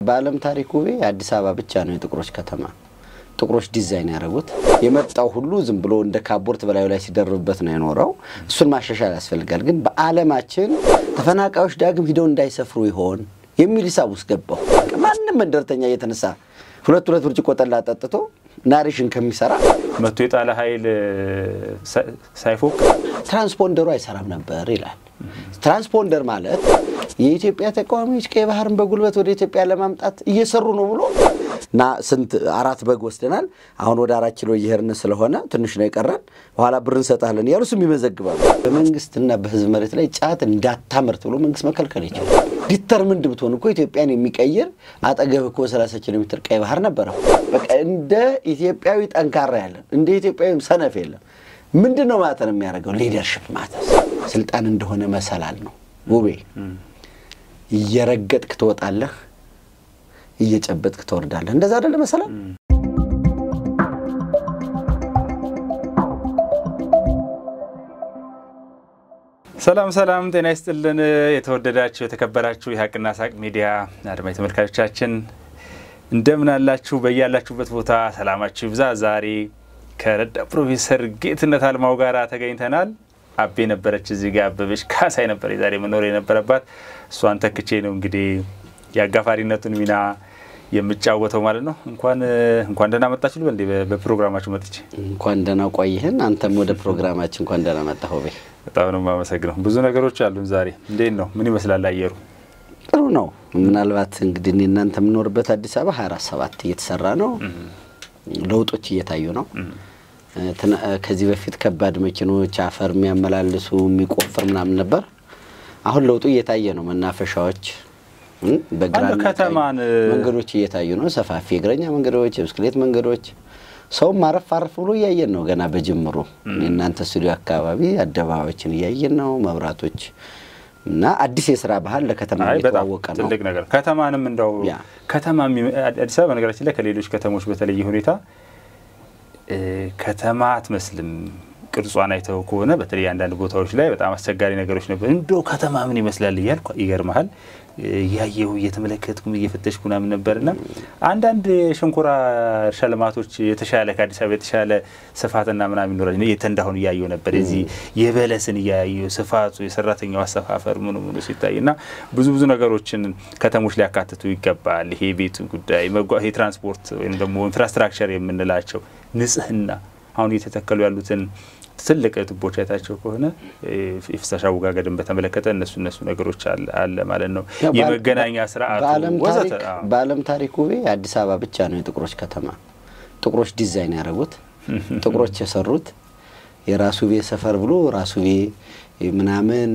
በዓለም ታሪክ ውቤ አዲስ አበባ ብቻ ነው የጥቁሮች ከተማ። ጥቁሮች ዲዛይን ያደረጉት የመጣው ሁሉ ዝም ብሎ እንደ ካቦርት በላዩ ላይ ሲደርብበት ነው የኖረው። እሱን ማሻሻል ያስፈልጋል። ግን በዓለማችን ተፈናቃዮች ዳግም ሂደው እንዳይሰፍሩ ይሆን የሚል ሂሳብ ውስጥ ገባሁ። ማንም መንደርተኛ እየተነሳ ሁለት ሁለት ብርጭቆ ጠላ ጠጥቶ ናሬሽን ከሚሰራ መቶ የጣለ ኃይል ሳይፎቅ ትራንስፖንደሩ አይሰራም ነበር ይላል። ትራንስፖንደር ማለት የኢትዮጵያ ተቃዋሚዎች ቀይ ባህርን በጉልበት ወደ ኢትዮጵያ ለማምጣት እየሰሩ ነው ብሎ እና ስንት አራት በግ ወስደናል። አሁን ወደ አራት ኪሎ እየሄድን ስለሆነ ትንሽ ነው የቀረን፣ በኋላ ብር እንሰጣለን እያሉ ስም ይመዘግባሉ። በመንግስትና በህዝብ መሬት ላይ ጫት እንዳታመርት ብሎ መንግስት መከልከል ይችላል። ዲተርምንድ ብትሆን እኮ ኢትዮጵያን የሚቀይር አጠገብ እኮ 30 ኪሎ ሜትር ቀይ ባህር ነበረ። በቃ እንደ ኢትዮጵያዊ ጠንካራ ያለን እንደ ኢትዮጵያዊ ሰነፍ የለም። ምንድን ነው ማተር የሚያደርገው? ሊደርሽፕ ማተር ስልጣን እንደሆነ መሰላል ነው ውቤ። እየረገጥክ ትወጣለህ፣ እየጨበጥክ ትወርዳለህ። እንደዛ አይደለ መሰላል? ሰላም ሰላም፣ ጤና ይስጥልን። የተወደዳችሁ የተከበራችሁ የሀቅና ሳቅ ሚዲያ አድማጭ ተመልካቾቻችን እንደምን አላችሁ? በያላችሁበት ቦታ ሰላማችሁ ይብዛ። ዛሬ ከረዳት ፕሮፌሰር ጌትነት አልማው ጋር ተገኝተናል። አቤ ነበረች እዚህ ጋር አበበች ካሳይ ነበር የዛሬ መኖር የነበረባት። እሷን ተክቼ ነው እንግዲህ የአጋፋሪነቱን ሚና የምጫወተው ማለት ነው። እንኳን እንኳን ደህና መጣችሁ ልበል እንዴ? በፕሮግራማችሁ መጥቼ እንኳን ደህና ቆይህን። አንተም ወደ ፕሮግራማችን እንኳን ደህና መጣህ ውቤ። በጣም ነው የማመሰግነው። ብዙ ነገሮች አሉን ዛሬ። እንዴት ነው? ምን ይመስላል አየሩ? ጥሩ ነው። ምናልባት እንግዲህ እኔ እናንተ የምኖርበት አዲስ አበባ 24 ሰባት እየተሰራ ነው። ለውጦች እየታዩ ነው። ከዚህ በፊት ከባድ መኪኖች አፈር የሚያመላልሱ የሚቆፍር ምናምን ነበር። አሁን ለውጡ እየታየ ነው። መናፈሻዎች በግራና ከተማን መንገዶች እየታዩ ነው። ሰፋፊ የእግረኛ መንገዶች፣ የብስክሌት መንገዶች ሰውም አረፍ አረፍ ብሎ እያየን ነው። ገና በጅምሩ እናንተ ስቱዲዮ አካባቢ አደባባዮችን እያየን ነው። መብራቶች እና አዲስ የስራ ባህል ለከተማ እየተዋወቀ ነው። ትልቅ ነገር ከተማንም እንደው ከተማ አዲስ አበባ በነገራችን ላይ ከሌሎች ከተሞች በተለየ ሁኔታ ከተማ አትመስልም። ቅርጿን አይተው ከሆነ በተለይ አንዳንድ ቦታዎች ላይ በጣም አስቸጋሪ ነገሮች ነበር። እንደው ከተማ ምን ይመስላል እያልኩ ይገርመሃል እያየሁ እየተመለከትኩም እየፈተሽኩ ምናምን ነበርና አንዳንድ የሸንኮራ እርሻ ልማቶች የተሻለ ከአዲስ አበባ የተሻለ ስፋትና ምናምን ይኖራል። የተንዳሁን እያየሁ ነበር። የዚህ የበለስን እያየሁ ስፋቱ፣ የሰራተኛው አሰፋፈር ምኑ ምኑ ሲታይ እና ብዙ ብዙ ነገሮችን ከተሞች ሊያካትቱ ይገባል። ይሄ የቤቱ ጉዳይ፣ የትራንስፖርት ወይም ደግሞ ኢንፍራስትራክቸር የምንላቸው ንጽህና፣ አሁን እየተተከሉ ያሉትን ትልቅ ቱቦች አይታቸው ከሆነ የፍሳሽ አወጋገድን በተመለከተ እነሱ እነሱ ነገሮች አለ ማለት ነው። የመገናኛ ስርዓቱ ወዘተ። በዓለም ታሪክ ውቤ አዲስ አበባ ብቻ ነው የጥቁሮች ከተማ። ጥቁሮች ዲዛይን ያደረጉት ጥቁሮች የሰሩት የራሱ ቤ ሰፈር ብሎ ራሱ ቤ ምናምን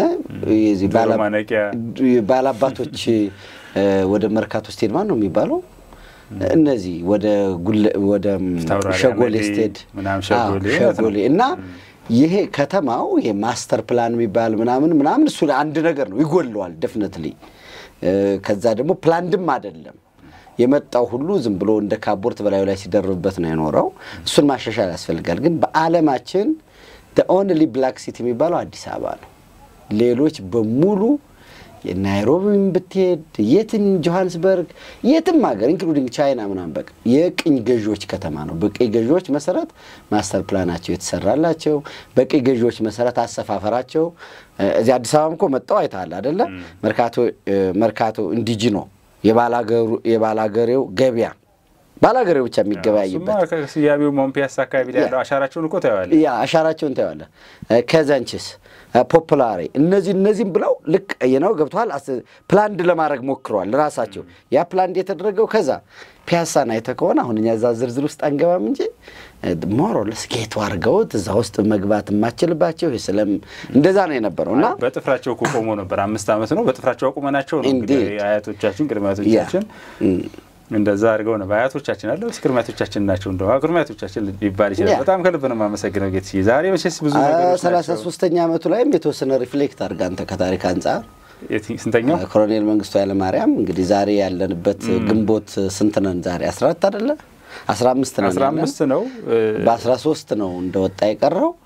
ባላባቶች ወደ መርካቶ ስቴድ ማን ነው የሚባለው እነዚህ ወደ ወደ ሸጎሌ ስቴድ ሸጎሌ እና ይሄ ከተማው ይሄ ማስተር ፕላን የሚባል ምናምን ምናምን እሱ አንድ ነገር ነው ይጎለዋል፣ ደፍነትሊ ከዛ ደግሞ ፕላንድም አይደለም የመጣው ሁሉ ዝም ብሎ እንደ ካቦርት በላዩ ላይ ሲደርብበት ነው የኖረው። እሱን ማሻሻል ያስፈልጋል። ግን በዓለማችን ኦንሊ ብላክ ሲቲ የሚባለው አዲስ አበባ ነው። ሌሎች በሙሉ ናይሮቢም ብትሄድ የትም ጆሃንስበርግ የትም ሀገር ኢንክሉዲንግ ቻይና ምናምን በቃ የቅኝ ገዢዎች ከተማ ነው። በቅኝ ገዢዎች መሰረት ማስተር ፕላናቸው የተሰራላቸው በቅኝ ገዢዎች መሰረት አሰፋፈራቸው እዚህ አዲስ አበባም እኮ መጣው አይተሃል አደለ? መርካቶ ኢንዲጂኖ የባላገሬው ገበያ ባላገሬው ብቻ የሚገበያይበት ስያሜው ሞን ፒያሳ አካባቢ ላይ ያለው አሻራቸውን እኮ ታየዋለህ። ያ አሻራቸውን ታየዋለህ። ከዛንችስ ፖፕላሬ እነዚህ እነዚህም ብለው ልክ ነው ገብተዋል። ፕላንድ ለማድረግ ሞክረዋል ራሳቸው። ያ ፕላንድ የተደረገው ከዛ ፒያሳን አይተህ ከሆነ አሁን እኛ እዛ ዝርዝር ውስጥ አንገባም እንጂ ሞሮለስ ጌቱ አድርገውት እዛ ውስጥ መግባት የማችልባቸው ስለም እንደዛ ነው የነበረው እና በጥፍራቸው እኮ ቆሞ ነበር። አምስት ዓመት ነው በጥፍራቸው አቁመናቸው ነው እንግዲህ አያቶቻችን ቅድመ አያቶቻችን እንደዛ አድርገው ነው በአያቶቻችን አለ ስ ቅድሚያቶቻችን ናቸው እንደ ቅድሚያቶቻችን ሊባል ይችላል። በጣም ከልብ ነው የማመሰግነው ጌት ዛሬ መቼስ ብዙ ነገሮች ሰላሳ ሶስተኛ ዓመቱ ላይም የተወሰነ ሪፍሌክት አድርጋ አንተ ከታሪክ አንጻር ስንተኛው ኮሎኔል መንግስቱ ኃይለማርያም እንግዲህ ዛሬ ያለንበት ግንቦት ስንት ነን ዛሬ አስራ አራት አይደለ አስራ አምስት ነን አስራ አምስት ነው በአስራ ሶስት ነው እንደወጣ የቀረው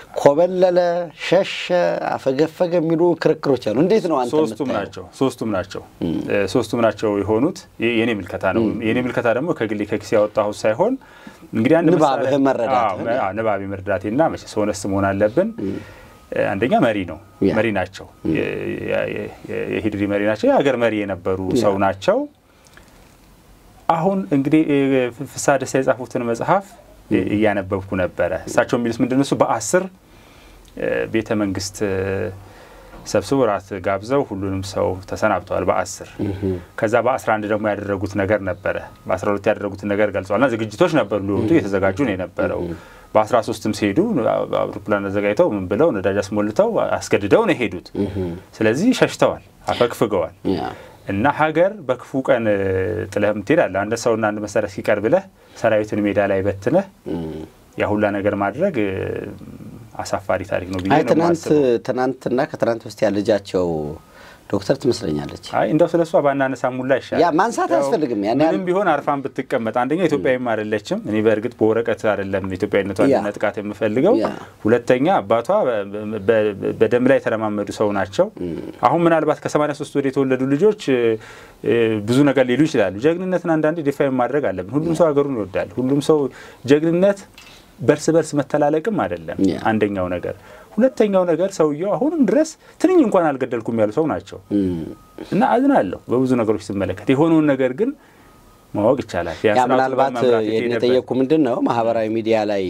ኮበለለ፣ ሸሸ፣ አፈገፈገ የሚሉ ክርክሮች አሉ። እንዴት ነው አንተ ሶስቱም ናቸው ሶስቱም ናቸው ሶስቱም ናቸው የሆኑት። የኔ ምልከታ ነው። የኔ ምልከታ ደግሞ ከግሌ ከኪስ ያወጣሁት ሳይሆን እንግዲህ አንድ ንባብህ መረዳት ንባብ መረዳቴና መቼስ ሆነስ መሆን አለብን። አንደኛ መሪ ነው መሪ ናቸው። የሂድሪ መሪ ናቸው። የሀገር መሪ የነበሩ ሰው ናቸው። አሁን እንግዲህ ፍስሐ ደስታ የጻፉትን መጽሐፍ እያነበብኩ ነበረ። እሳቸው የሚሉት ምንድን እሱ በአስር ቤተ መንግስት ሰብስበው ራት ጋብዘው ሁሉንም ሰው ተሰናብተዋል በአስር ከዛ በአስራ አንድ ደግሞ ያደረጉት ነገር ነበረ። በአስራ ሁለት ያደረጉትን ነገር ገልጸዋልና ዝግጅቶች ነበሩ ሊወጡ እየተዘጋጁ ነው የነበረው። በአስራ ሶስትም ሲሄዱ አውሮፕላን አዘጋጅተው ምን ብለው ነዳጅ አስሞልተው አስገድደው ነው የሄዱት። ስለዚህ ሸሽተዋል፣ አፈግፍገዋል። እና ሀገር በክፉ ቀን ጥለህ ትሄዳለህ። አንድ ሰውና አንድ መሳሪያ እስኪቀር ብለህ ሰራዊትን ሜዳ ላይ በትነህ ያ ሁላ ነገር ማድረግ አሳፋሪ ታሪክ ነው ብዬ ነው ትናንት ትናንትና ከትናንት በስቲያ ልጃቸው ዶክተር ትመስለኛለች። አይ እንደው ስለ እሷ ባናነሳ ሙላ ይሻላል። ያ ማንሳት አያስፈልግም። ያን ምንም ቢሆን አርፋን ብትቀመጥ፣ አንደኛ ኢትዮጵያዊም አይደለችም። እኔ በእርግጥ በወረቀት አይደለም ኢትዮጵያዊነቷን ነጥቃት የምፈልገው። ሁለተኛ አባቷ በደም ላይ የተለማመዱ ሰው ናቸው። አሁን ምናልባት ከ83 ወደ የተወለዱ ልጆች ብዙ ነገር ሊሉ ይችላሉ። ጀግንነትን አንዳንዴ ዲፋይን ማድረግ አለብን። ሁሉም ሰው ሀገሩን ይወዳል። ሁሉም ሰው ጀግንነት በርስ በርስ መተላለቅም አይደለም አንደኛው ነገር። ሁለተኛው ነገር ሰውየው አሁንም ድረስ ትንኝ እንኳን አልገደልኩም ያሉ ሰው ናቸው እና አዝናለሁ በብዙ ነገሮች ስመለከት። የሆነውን ነገር ግን ማወቅ ይቻላል። ያ ምናልባት የጠየቅኩ ምንድን ነው ማህበራዊ ሚዲያ ላይ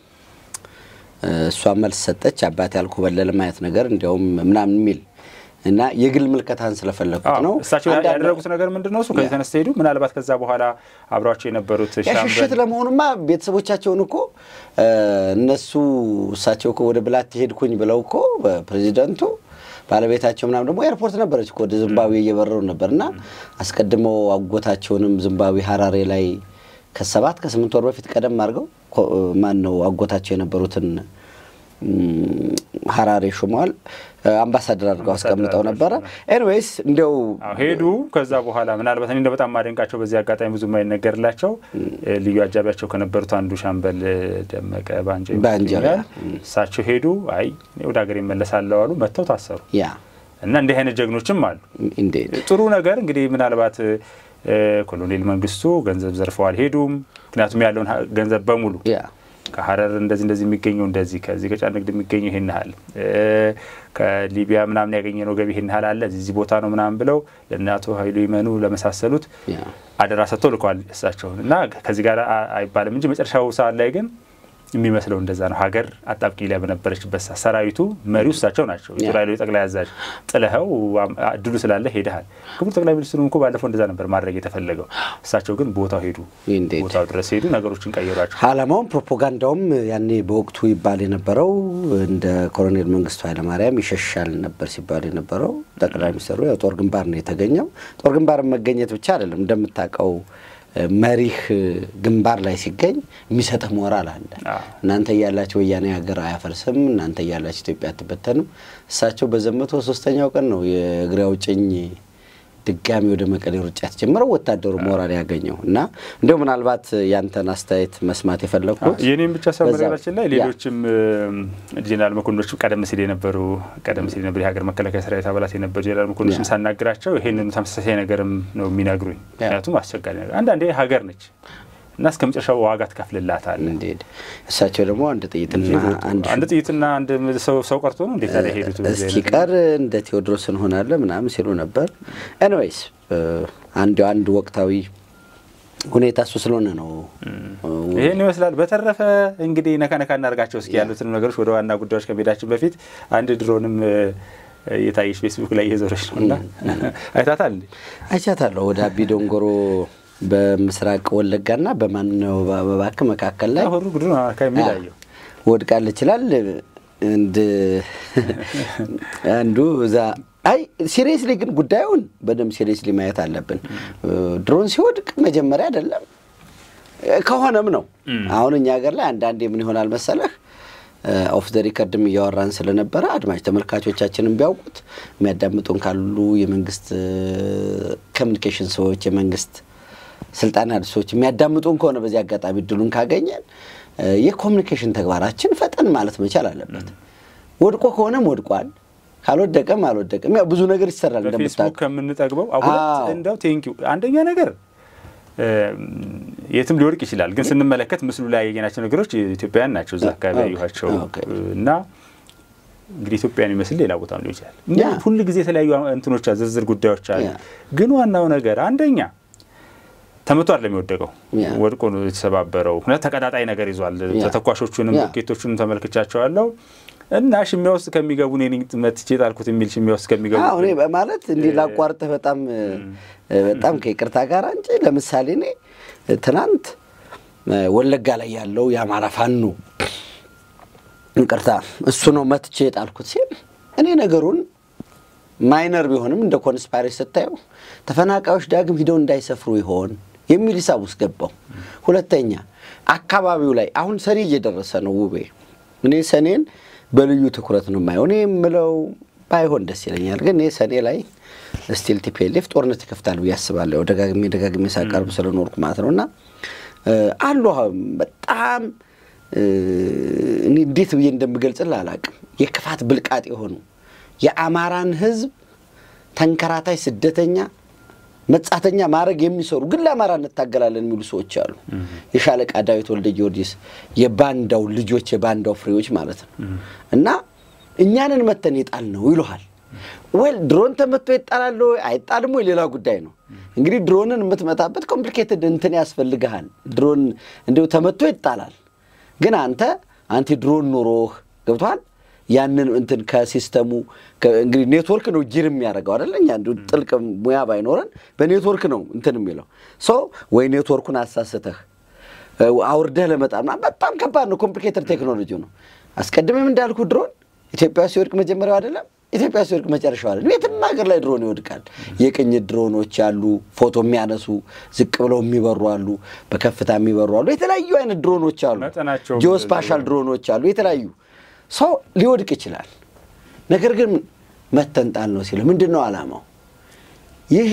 እሷ መልስ ሰጠች፣ አባት ያልኮበለለ ማየት ነገር እንዲያውም ምናምን የሚል እና የግል ምልከታን ስለፈለጉት ነው። እሳቸው ያደረጉት ነገር ምንድን ነው? እሱ ከዚህ ተነስተው ሄዱ። ምናልባት ከዛ በኋላ አብሯቸው የነበሩት ሽሽት ለመሆኑማ ቤተሰቦቻቸውን እኮ እነሱ እሳቸው እኮ ወደ ብላት ሄድኩኝ ብለው እኮ ፕሬዚደንቱ ባለቤታቸው ምናምን ደግሞ ኤርፖርት ነበረች እኮ ወደ ዚምባብዌ እየበረሩ ነበር እና አስቀድመው አጎታቸውንም ዚምባብዌ ሀራሬ ላይ ከሰባት ከስምንት ወር በፊት ቀደም አድርገው ማን ነው አጎታቸው የነበሩትን ሀራሬ ሹመዋል። አምባሳደር አድርገው አስቀምጠው ነበረ። ኤኒዌይስ እንዲያው ሄዱ። ከዛ በኋላ ምናልባት እኔ በጣም ማደንቃቸው በዚህ አጋጣሚ ብዙ የማይነገርላቸው ልዩ አጃቢያቸው ከነበሩት አንዱ ሻምበል ደመቀ ባንጃ ይመስለኛል። እሳቸው ሄዱ። አይ ወደ ሀገር ይመለሳለሁ አሉ። መጥተው ታሰሩ። ያ እና እንዲህ አይነት ጀግኖችም አሉ። ጥሩ ነገር እንግዲህ ምናልባት ኮሎኔል መንግስቱ ገንዘብ ዘርፈው አልሄዱም። ምክንያቱም ያለውን ገንዘብ በሙሉ ከሀረር እንደዚህ እንደዚህ የሚገኘው እንደዚህ ከዚህ ከጫን ንግድ የሚገኘው ይህን ያህል ከሊቢያ ምናምን ያገኘነው ገቢ ይህን ያህል አለ እዚህ ቦታ ነው ምናምን ብለው ለእነ አቶ ኃይሉ ይመኑ ለመሳሰሉት አደራ ሰጥተው ልከዋል እሳቸውን እና ከዚህ ጋር አይባልም እንጂ መጨረሻው ሰዓት ላይ ግን የሚመስለው እንደዛ ነው። ሀገር አጣብቂኝ ላይ በነበረችበት ሰራዊቱ መሪው እሳቸው ናቸው። የጦር ኃይሎች ጠቅላይ አዛዥ ጥለኸው እድሉ ስላለ ሄደሃል። ክቡር ጠቅላይ ሚኒስትሩም እኮ ባለፈው እንደዛ ነበር ማድረግ የተፈለገው። እሳቸው ግን ቦታው ሄዱ፣ ቦታው ድረስ ሄዱ፣ ነገሮችን ቀየሯቸው። አላማውም ፕሮፓጋንዳውም ያኔ በወቅቱ ይባል የነበረው እንደ ኮሎኔል መንግስቱ ኃይለማርያም ይሸሻል ነበር ሲባል የነበረው ጠቅላይ ሚኒስትሩ ያው ጦር ግንባር ነው የተገኘው። ጦር ግንባር መገኘት ብቻ አይደለም እንደምታውቀው መሪህ ግንባር ላይ ሲገኝ የሚሰጥህ ሞራል አለ። እናንተ እያላችሁ ወያኔ ሀገር አያፈርስም፣ እናንተ እያላችሁ ኢትዮጵያ አትበተንም። እሳቸው በዘመቱ ሶስተኛው ቀን ነው የእግሬ አውጭኝ ድጋሚ ወደ መቀሌ ሩጫ የተጀመረው ወታደሩ ሞራል ያገኘው እና እንዲሁ ምናልባት ያንተን አስተያየት መስማት የፈለግኩት የኔም ብቻ ሳይሆን በነገራችን ላይ ሌሎችም ጄኔራል መኮንኖችም ቀደም ሲል የነበሩ ቀደም ሲል የነበሩ የሀገር መከላከያ ሰራዊት አባላት የነበሩ ጄኔራል መኮንኖችም ሳናግራቸው ይሄንን ተመሳሳይ ነገርም ነው የሚነግሩኝ። ምክንያቱም አስቸጋሪ ነገር አንዳንዴ ሀገር ነች እና እስከ መጨረሻው ዋጋ ትከፍልላታል። እንዴት እሳቸው ደግሞ አንድ ጥይትና አንድ ጥይትና አንድ ሰው ቀርቶ ነው እንዴት ታዲያ ሄዱት? እስኪቀር እንደ ቴዎድሮስ እንሆናለን ምናምን ሲሉ ነበር። ኤኒዌይስ አንድ አንድ ወቅታዊ ሁኔታ እሱ ስለሆነ ነው ይህን ይመስላል። በተረፈ እንግዲህ ነካ ነካ እናደርጋቸው እስኪ ያሉትን ነገሮች ወደ ዋና ጉዳዮች ከመሄዳችን በፊት አንድ ድሮንም የታየች ፌስቡክ ላይ እየዞረች ነው እና አይታታል እንዴ? አይቻታለሁ ወደ አቢ ዶንጎሮ በምስራቅ ወለጋና በማነው በባክ መካከል ላይ ሁሉ ጉድ የሚላየው ወድቃለች ይችላል። አንዱ እዛ አይ ሲሪየስሊ ግን ጉዳዩን በደንብ ሲሪየስሊ ማየት አለብን። ድሮን ሲወድቅ መጀመሪያ አይደለም ከሆነም ነው። አሁን እኛ ሀገር ላይ አንዳንዴ ምን ይሆናል መሰለህ ኦፍ ዘ ሪከርድም እያወራን ስለነበረ አድማጭ ተመልካቾቻችንም ቢያውቁት የሚያዳምጡን ካሉ የመንግስት ኮሚኒኬሽን ሰዎች የመንግስት ስልጣን ያሉ ሰዎች የሚያዳምጡን ከሆነ በዚህ አጋጣሚ እድሉን ካገኘን የኮሚኒኬሽን ተግባራችን ፈጠን ማለት መቻል አለበት። ወድቆ ከሆነም ወድቋል፣ ካልወደቀም አልወደቀም። ያው ብዙ ነገር ይሰራል በፌስቡክ እንደምታውቀው። ከምንጠግበው ሁለት እንደው ቴንኪው አንደኛ ነገር የትም ሊወድቅ ይችላል፣ ግን ስንመለከት ምስሉ ላይ ያየናቸው ነገሮች ኢትዮጵያውያን ናቸው። እዛ አካባቢ ያየኋቸው እና እንግዲህ ኢትዮጵያን ይመስል ሌላ ቦታም ሊሆን ይችላል። ሁል ጊዜ የተለያዩ እንትኖች ዝርዝር ጉዳዮች አሉ። ግን ዋናው ነገር አንደኛ ተመቶ አይደለም የወደቀው፣ ወድቆ ነው የተሰባበረው። ሁለት ተቀጣጣይ ነገር ይዟል። ተተኳሾቹንም ሮኬቶቹንም ተመልክቻቸዋለሁ እና ሽሚያ ውስጥ ከሚገቡ እኔ መትቼ ጣልኩት የሚል ሽሚያ ውስጥ ከሚገቡ እኔ ማለት እንዲህ ላቋርጥህ በጣም በጣም ከይቅርታ ጋር እንጂ ለምሳሌ እኔ ትናንት ወለጋ ላይ ያለው የአማራ ፋኖ ይቅርታ እሱ ነው መትቼ የጣልኩት ሲል እኔ ነገሩን ማይነር ቢሆንም እንደ ኮንስፓይሬሲ ስታየው ተፈናቃዮች ዳግም ሂደው እንዳይሰፍሩ ይሆን የሚል ሂሳብ ውስጥ ገባው። ሁለተኛ አካባቢው ላይ አሁን ሰኔ እየደረሰ ነው ውቤ። እኔ ሰኔን በልዩ ትኩረት ነው የማየው። እኔ የምለው ባይሆን ደስ ይለኛል፣ ግን እኔ ሰኔ ላይ ስቲል ቲፒኤልኤፍ ጦርነት ይከፍታል ብዬ አስባለሁ። ደጋግሜ ደጋግሜ ሳቀርብ ስለኖርኩ ማለት ነው እና አሉ በጣም እኔ እንዴት ብዬ እንደምገልጽልህ አላውቅም። የክፋት ብልቃጥ የሆኑ የአማራን ሕዝብ ተንከራታይ ስደተኛ መጻተኛ ማድረግ የሚሰሩ ግን ለአማራ እንታገላለን የሚሉ ሰዎች አሉ። የሻለቃ ዳዊት ወልደ ጊዮርጊስ የባንዳው ልጆች የባንዳው ፍሬዎች ማለት ነው እና እኛንን መተን የጣል ነው ይሉሃል። ወል ድሮን ተመቶ ይጣላል ወይ አይጣልም ወይ ሌላ ጉዳይ ነው። እንግዲህ ድሮንን የምትመታበት ኮምፕሊኬትድ እንትን ያስፈልግሃል። ድሮን እንዲሁ ተመቶ ይጣላል ግን አንተ አንቲ ድሮን ኖሮህ ገብቶሃል። ያንን እንትን ከሲስተሙ እንግዲህ ኔትወርክ ነው ጅር የሚያደርገው አይደለ? እኛ እንዲሁ ጥልቅ ሙያ ባይኖረን በኔትወርክ ነው እንትን የሚለው ሶ ወይ ኔትወርኩን አሳስተህ አውርደህ ለመጣል በጣም ከባድ ነው። ኮምፕሊኬትድ ቴክኖሎጂ ነው። አስቀድሜም እንዳልኩ ድሮን ኢትዮጵያ ሲወድቅ መጀመሪያው አይደለም፣ ኢትዮጵያ ሲወድቅ መጨረሻው አይደለም። የትም ሀገር ላይ ድሮን ይወድቃል። የቅኝት ድሮኖች አሉ፣ ፎቶ የሚያነሱ ዝቅ ብለው የሚበሩ አሉ፣ በከፍታ የሚበሩ አሉ። የተለያዩ አይነት ድሮኖች አሉ፣ ጂኦስፓሻል ድሮኖች አሉ። የተለያዩ ሰው ሊወድቅ ይችላል። ነገር ግን መተንጣል ነው ሲል ምንድን ነው ዓላማው? ይሄ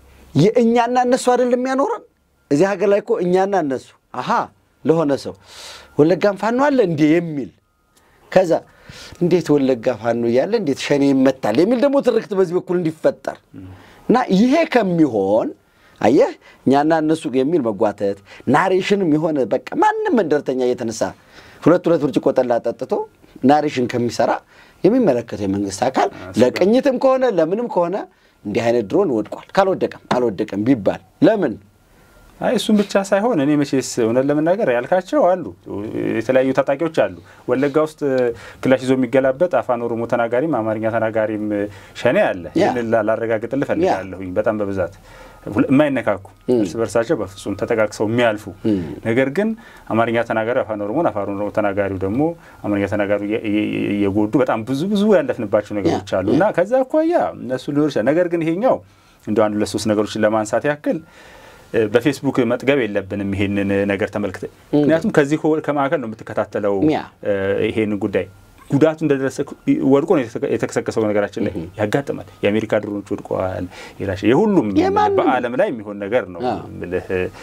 የእኛና እነሱ አይደለም የሚያኖረን እዚህ ሀገር ላይ እኮ እኛና እነሱ አሀ ለሆነ ሰው ወለጋም ፋኖ አለ እንዴ የሚል ከዛ እንዴት ወለጋ ፋኖ እያለ እንዴት ሸኔ ይመታል የሚል ደግሞ ትርክት በዚህ በኩል እንዲፈጠር እና ይሄ ከሚሆን አየህ እኛና እነሱ የሚል መጓተት ናሬሽንም የሆነ በቃ ማንም መንደርተኛ እየተነሳ ሁለት ሁለት ብርጭቆ ጠላ ጠጥቶ ናሬሽን ከሚሰራ የሚመለከተው የመንግስት አካል ለቅኝትም ከሆነ ለምንም ከሆነ እንዲህ አይነት ድሮን ወድቋል፣ ካልወደቀም አልወደቀም ቢባል ለምን አይ እሱም ብቻ ሳይሆን እኔ መቼስ እውነት ለመናገር ያልካቸው አሉ፣ የተለያዩ ታጣቂዎች አሉ። ወለጋ ውስጥ ክላሽ ይዞ የሚገላበጥ አፋን ኦሮሞ ተናጋሪም አማርኛ ተናጋሪም ሸኔ አለ። ይህንን ላረጋግጥልህ እፈልጋለሁኝ። በጣም በብዛት የማይነካኩ እርስ በርሳቸው በፍጹም ተጠቃቅሰው የሚያልፉ ነገር ግን አማርኛ ተናጋሪው አፋን ኦሮሞን አፋን ኦሮሞ ተናጋሪው ደግሞ አማርኛ ተናጋሪው እየጎዱ በጣም ብዙ ብዙ ያለፍንባቸው ነገሮች አሉ እና ከዛ አኳያ እነሱ ሊኖር ይችላል። ነገር ግን ይሄኛው እንደ አንድ ሁለት ሶስት ነገሮችን ለማንሳት ያክል በፌስቡክ መጥገብ የለብንም ይሄንን ነገር ተመልክተ ምክንያቱም ከዚህ ከማዕከል ነው የምትከታተለው ይሄንን ጉዳይ ጉዳቱ እንደደረሰ ወድቆ ነው የተከሰከሰው። ነገራችን ላይ ያጋጥማል። የአሜሪካ ድሮኖች ወድቀዋል። የሁሉም በዓለም ላይ የሚሆን ነገር ነው ምልህ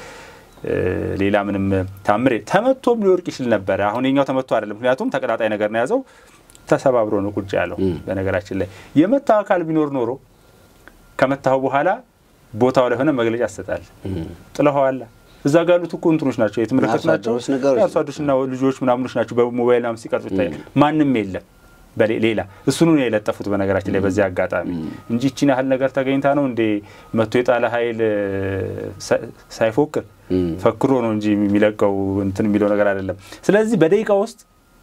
ሌላ ምንም ታምር ተመቶም ሊወድቅ ይችል ነበረ። አሁን የኛው ተመቶ አይደለም፣ ምክንያቱም ተቀጣጣይ ነገር ነው የያዘው። ተሰባብሮ ነው ቁጭ ያለው። በነገራችን ላይ የመታው አካል ቢኖር ኖሮ ከመታው በኋላ ቦታው ላይ ሆነ መግለጫ ያሰጣል። ጥለኸዋላ እዛ ጋር ያሉት እኮ እንትኖች ናቸው የተመለከቱ ናቸው። አርሶ አደሮችና ልጆች ምናምኖች ናቸው። በሞባይል ምናምን ሲቀርጹ ይታያል። ማንም የለም ሌላ እሱኑ ነው የለጠፉት። በነገራችን ላይ በዚህ አጋጣሚ እንጂ ይችን ያህል ነገር ተገኝታ ነው እንዴ መቶ የጣለ ኃይል ሳይፎክር ፈክሮ ነው እንጂ የሚለቀው እንትን የሚለው ነገር አይደለም። ስለዚህ በደቂቃ ውስጥ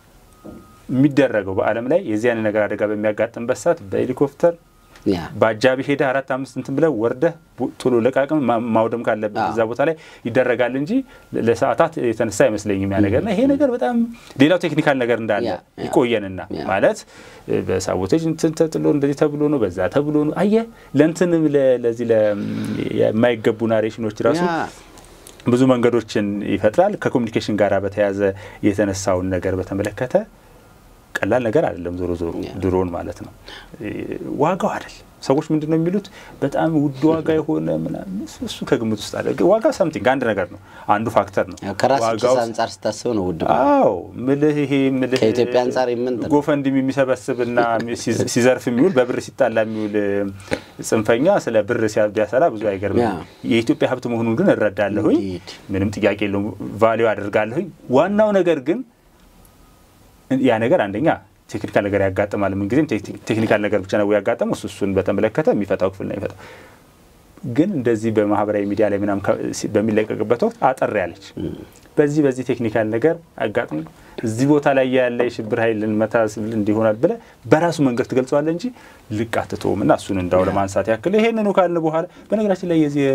የሚደረገው በዓለም ላይ የዚህ አይነት ነገር አደጋ በሚያጋጥምበት ሰዓት በሄሊኮፕተር በአጃቢ ሄደህ አራት አምስት እንትን ብለህ ወርደህ ቶሎ ለቃቅም ማውደም ካለብህ እዛ ቦታ ላይ ይደረጋል እንጂ ለሰዓታት የተነሳ አይመስለኝም ያ ነገርና ይሄ ነገር በጣም ሌላው ቴክኒካል ነገር እንዳለ ይቆየንና ማለት በሳቦቴጅ እንትን ተጥሎ እንደዚህ ተብሎ ነው በዛ ተብሎ ነው አየህ ለእንትንም ለዚህ የማይገቡ ናሬሽኖች ራሱ ብዙ መንገዶችን ይፈጥራል። ከኮሚኒኬሽን ጋር በተያያዘ የተነሳውን ነገር በተመለከተ ቀላል ነገር አይደለም። ዞሮ ዞሮ ድሮን ማለት ነው ዋጋው አይደለም። ሰዎች ምንድን ነው የሚሉት በጣም ውድ ዋጋ የሆነ ምናምን እሱ ከግምት ውስጥ አለ። ዋጋ ሳምቲንግ አንድ ነገር ነው፣ አንዱ ፋክተር ነው። ከራስ ኪስ አንጻር ስታስብ ነው ውድ። አዎ ምልህ ይሄ ምልህ ከኢትዮጵያ አንጻር የምን ጎፈንድም የሚሰበስብና ሲዘርፍ የሚውል በብር ሲጣላ የሚውል ጽንፈኛ ስለ ብር ቢያሰላ ብዙ አይገርምም። የኢትዮጵያ ሀብት መሆኑን ግን እረዳለሁኝ፣ ምንም ጥያቄ የለውም፣ ቫሊዩ አደርጋለሁኝ። ዋናው ነገር ግን ያ ነገር አንደኛ ቴክኒካል ነገር ያጋጥማል። ምንጊዜም ቴክኒካል ነገር ብቻ ነው ያጋጠመው። እሱ እሱን በተመለከተ የሚፈታው ክፍል ነው የሚፈታው። ግን እንደዚህ በማህበራዊ ሚዲያ ላይ ምናምን በሚለቀቅበት ወቅት አጠር ያለች በዚህ በዚህ ቴክኒካል ነገር አጋጥሞ እዚህ ቦታ ላይ ያለ የሽብር ኃይል ልንመታ እንዲሆናል ብለህ በራሱ መንገድ ትገልጸዋለህ እንጂ ልቅ አትተውም። እና እሱን እንዳው ለማንሳት ያክል ይሄንኑ ካልን በኋላ በነገራችን ላይ የዚህ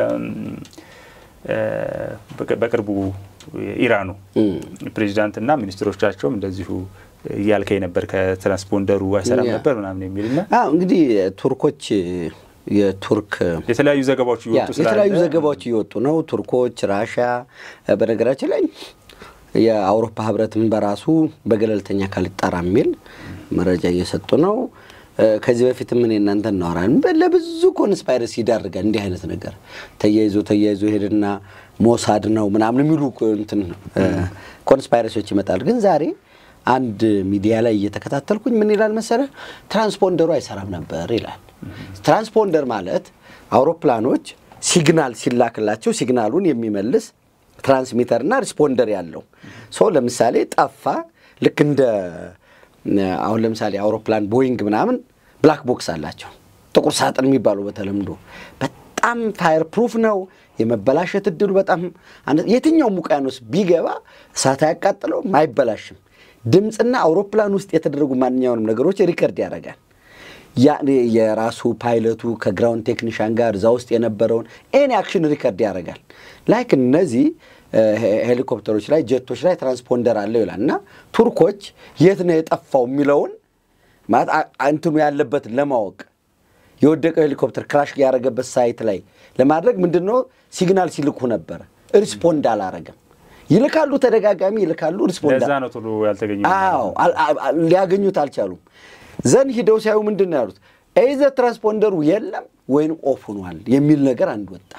በቅርቡ ኢራኑ ፕሬዚዳንትና ሚኒስትሮቻቸውም እንደዚሁ እያልከኝ ነበር ከትራንስፖንደሩ አይሰራም ነበር ምናምን የሚልና እንግዲህ ቱርኮች የቱርክ የተለያዩ ዘገባዎች እየወጡ የተለያዩ ዘገባዎች እየወጡ ነው። ቱርኮች፣ ራሽያ በነገራችን ላይ የአውሮፓ ህብረትም በራሱ በገለልተኛ አካል ይጣራ የሚል መረጃ እየሰጡ ነው። ከዚህ በፊት ምን እናንተ እናወራለን። ለብዙ ኮንስፓይረሲ ይዳርጋል። እንዲህ አይነት ነገር ተያይዞ ተያይዞ ሄድና ሞሳድ ነው ምናምን የሚሉ እንትን ኮንስፓይረሲዎች ይመጣሉ። ግን ዛሬ አንድ ሚዲያ ላይ እየተከታተልኩኝ ምን ይላል መሰለ፣ ትራንስፖንደሩ አይሰራም ነበር ይላል። ትራንስፖንደር ማለት አውሮፕላኖች ሲግናል ሲላክላቸው ሲግናሉን የሚመልስ ትራንስሚተር እና ሪስፖንደር ያለው ሰው ለምሳሌ ጠፋ። ልክ እንደ አሁን ለምሳሌ አውሮፕላን ቦይንግ ምናምን ብላክ ቦክስ አላቸው፣ ጥቁር ሳጥን የሚባሉ በተለምዶ በጣም ፋየር ፕሩፍ ነው። የመበላሸት እድሉ በጣም የትኛውም ውቅያኖስ ቢገባ እሳት አያቃጥለውም፣ አይበላሽም። ድምፅና አውሮፕላን ውስጥ የተደረጉ ማንኛውንም ነገሮች ሪከርድ ያደርጋል። የራሱ ፓይለቱ ከግራውንድ ቴክኒሻን ጋር እዛ ውስጥ የነበረውን ኤኒ አክሽን ሪከርድ ያደርጋል። ላይክ እነዚህ ሄሊኮፕተሮች ላይ ጀቶች ላይ ትራንስፖንደር አለው ይላል እና ቱርኮች የት ነው የጠፋው የሚለውን ማለት እንትኑ ያለበትን ለማወቅ የወደቀው ሄሊኮፕተር ክራሽ ያደረገበት ሳይት ላይ ለማድረግ ምንድን ነው ሲግናል ሲልኩ ነበረ። ሪስፖንድ አላረገም። ይልካሉ፣ ተደጋጋሚ ይልካሉ። ሪስፖንድ ለዛ ነው ቶሎ ያልተገኘ። አዎ ሊያገኙት አልቻሉም። ዘን ሂደው ሲያዩ ምንድን ነው ያሉት? ኤዘ ትራንስፖንደሩ የለም ወይም ኦፍ ሆኗል የሚል ነገር አንድ ወጣ።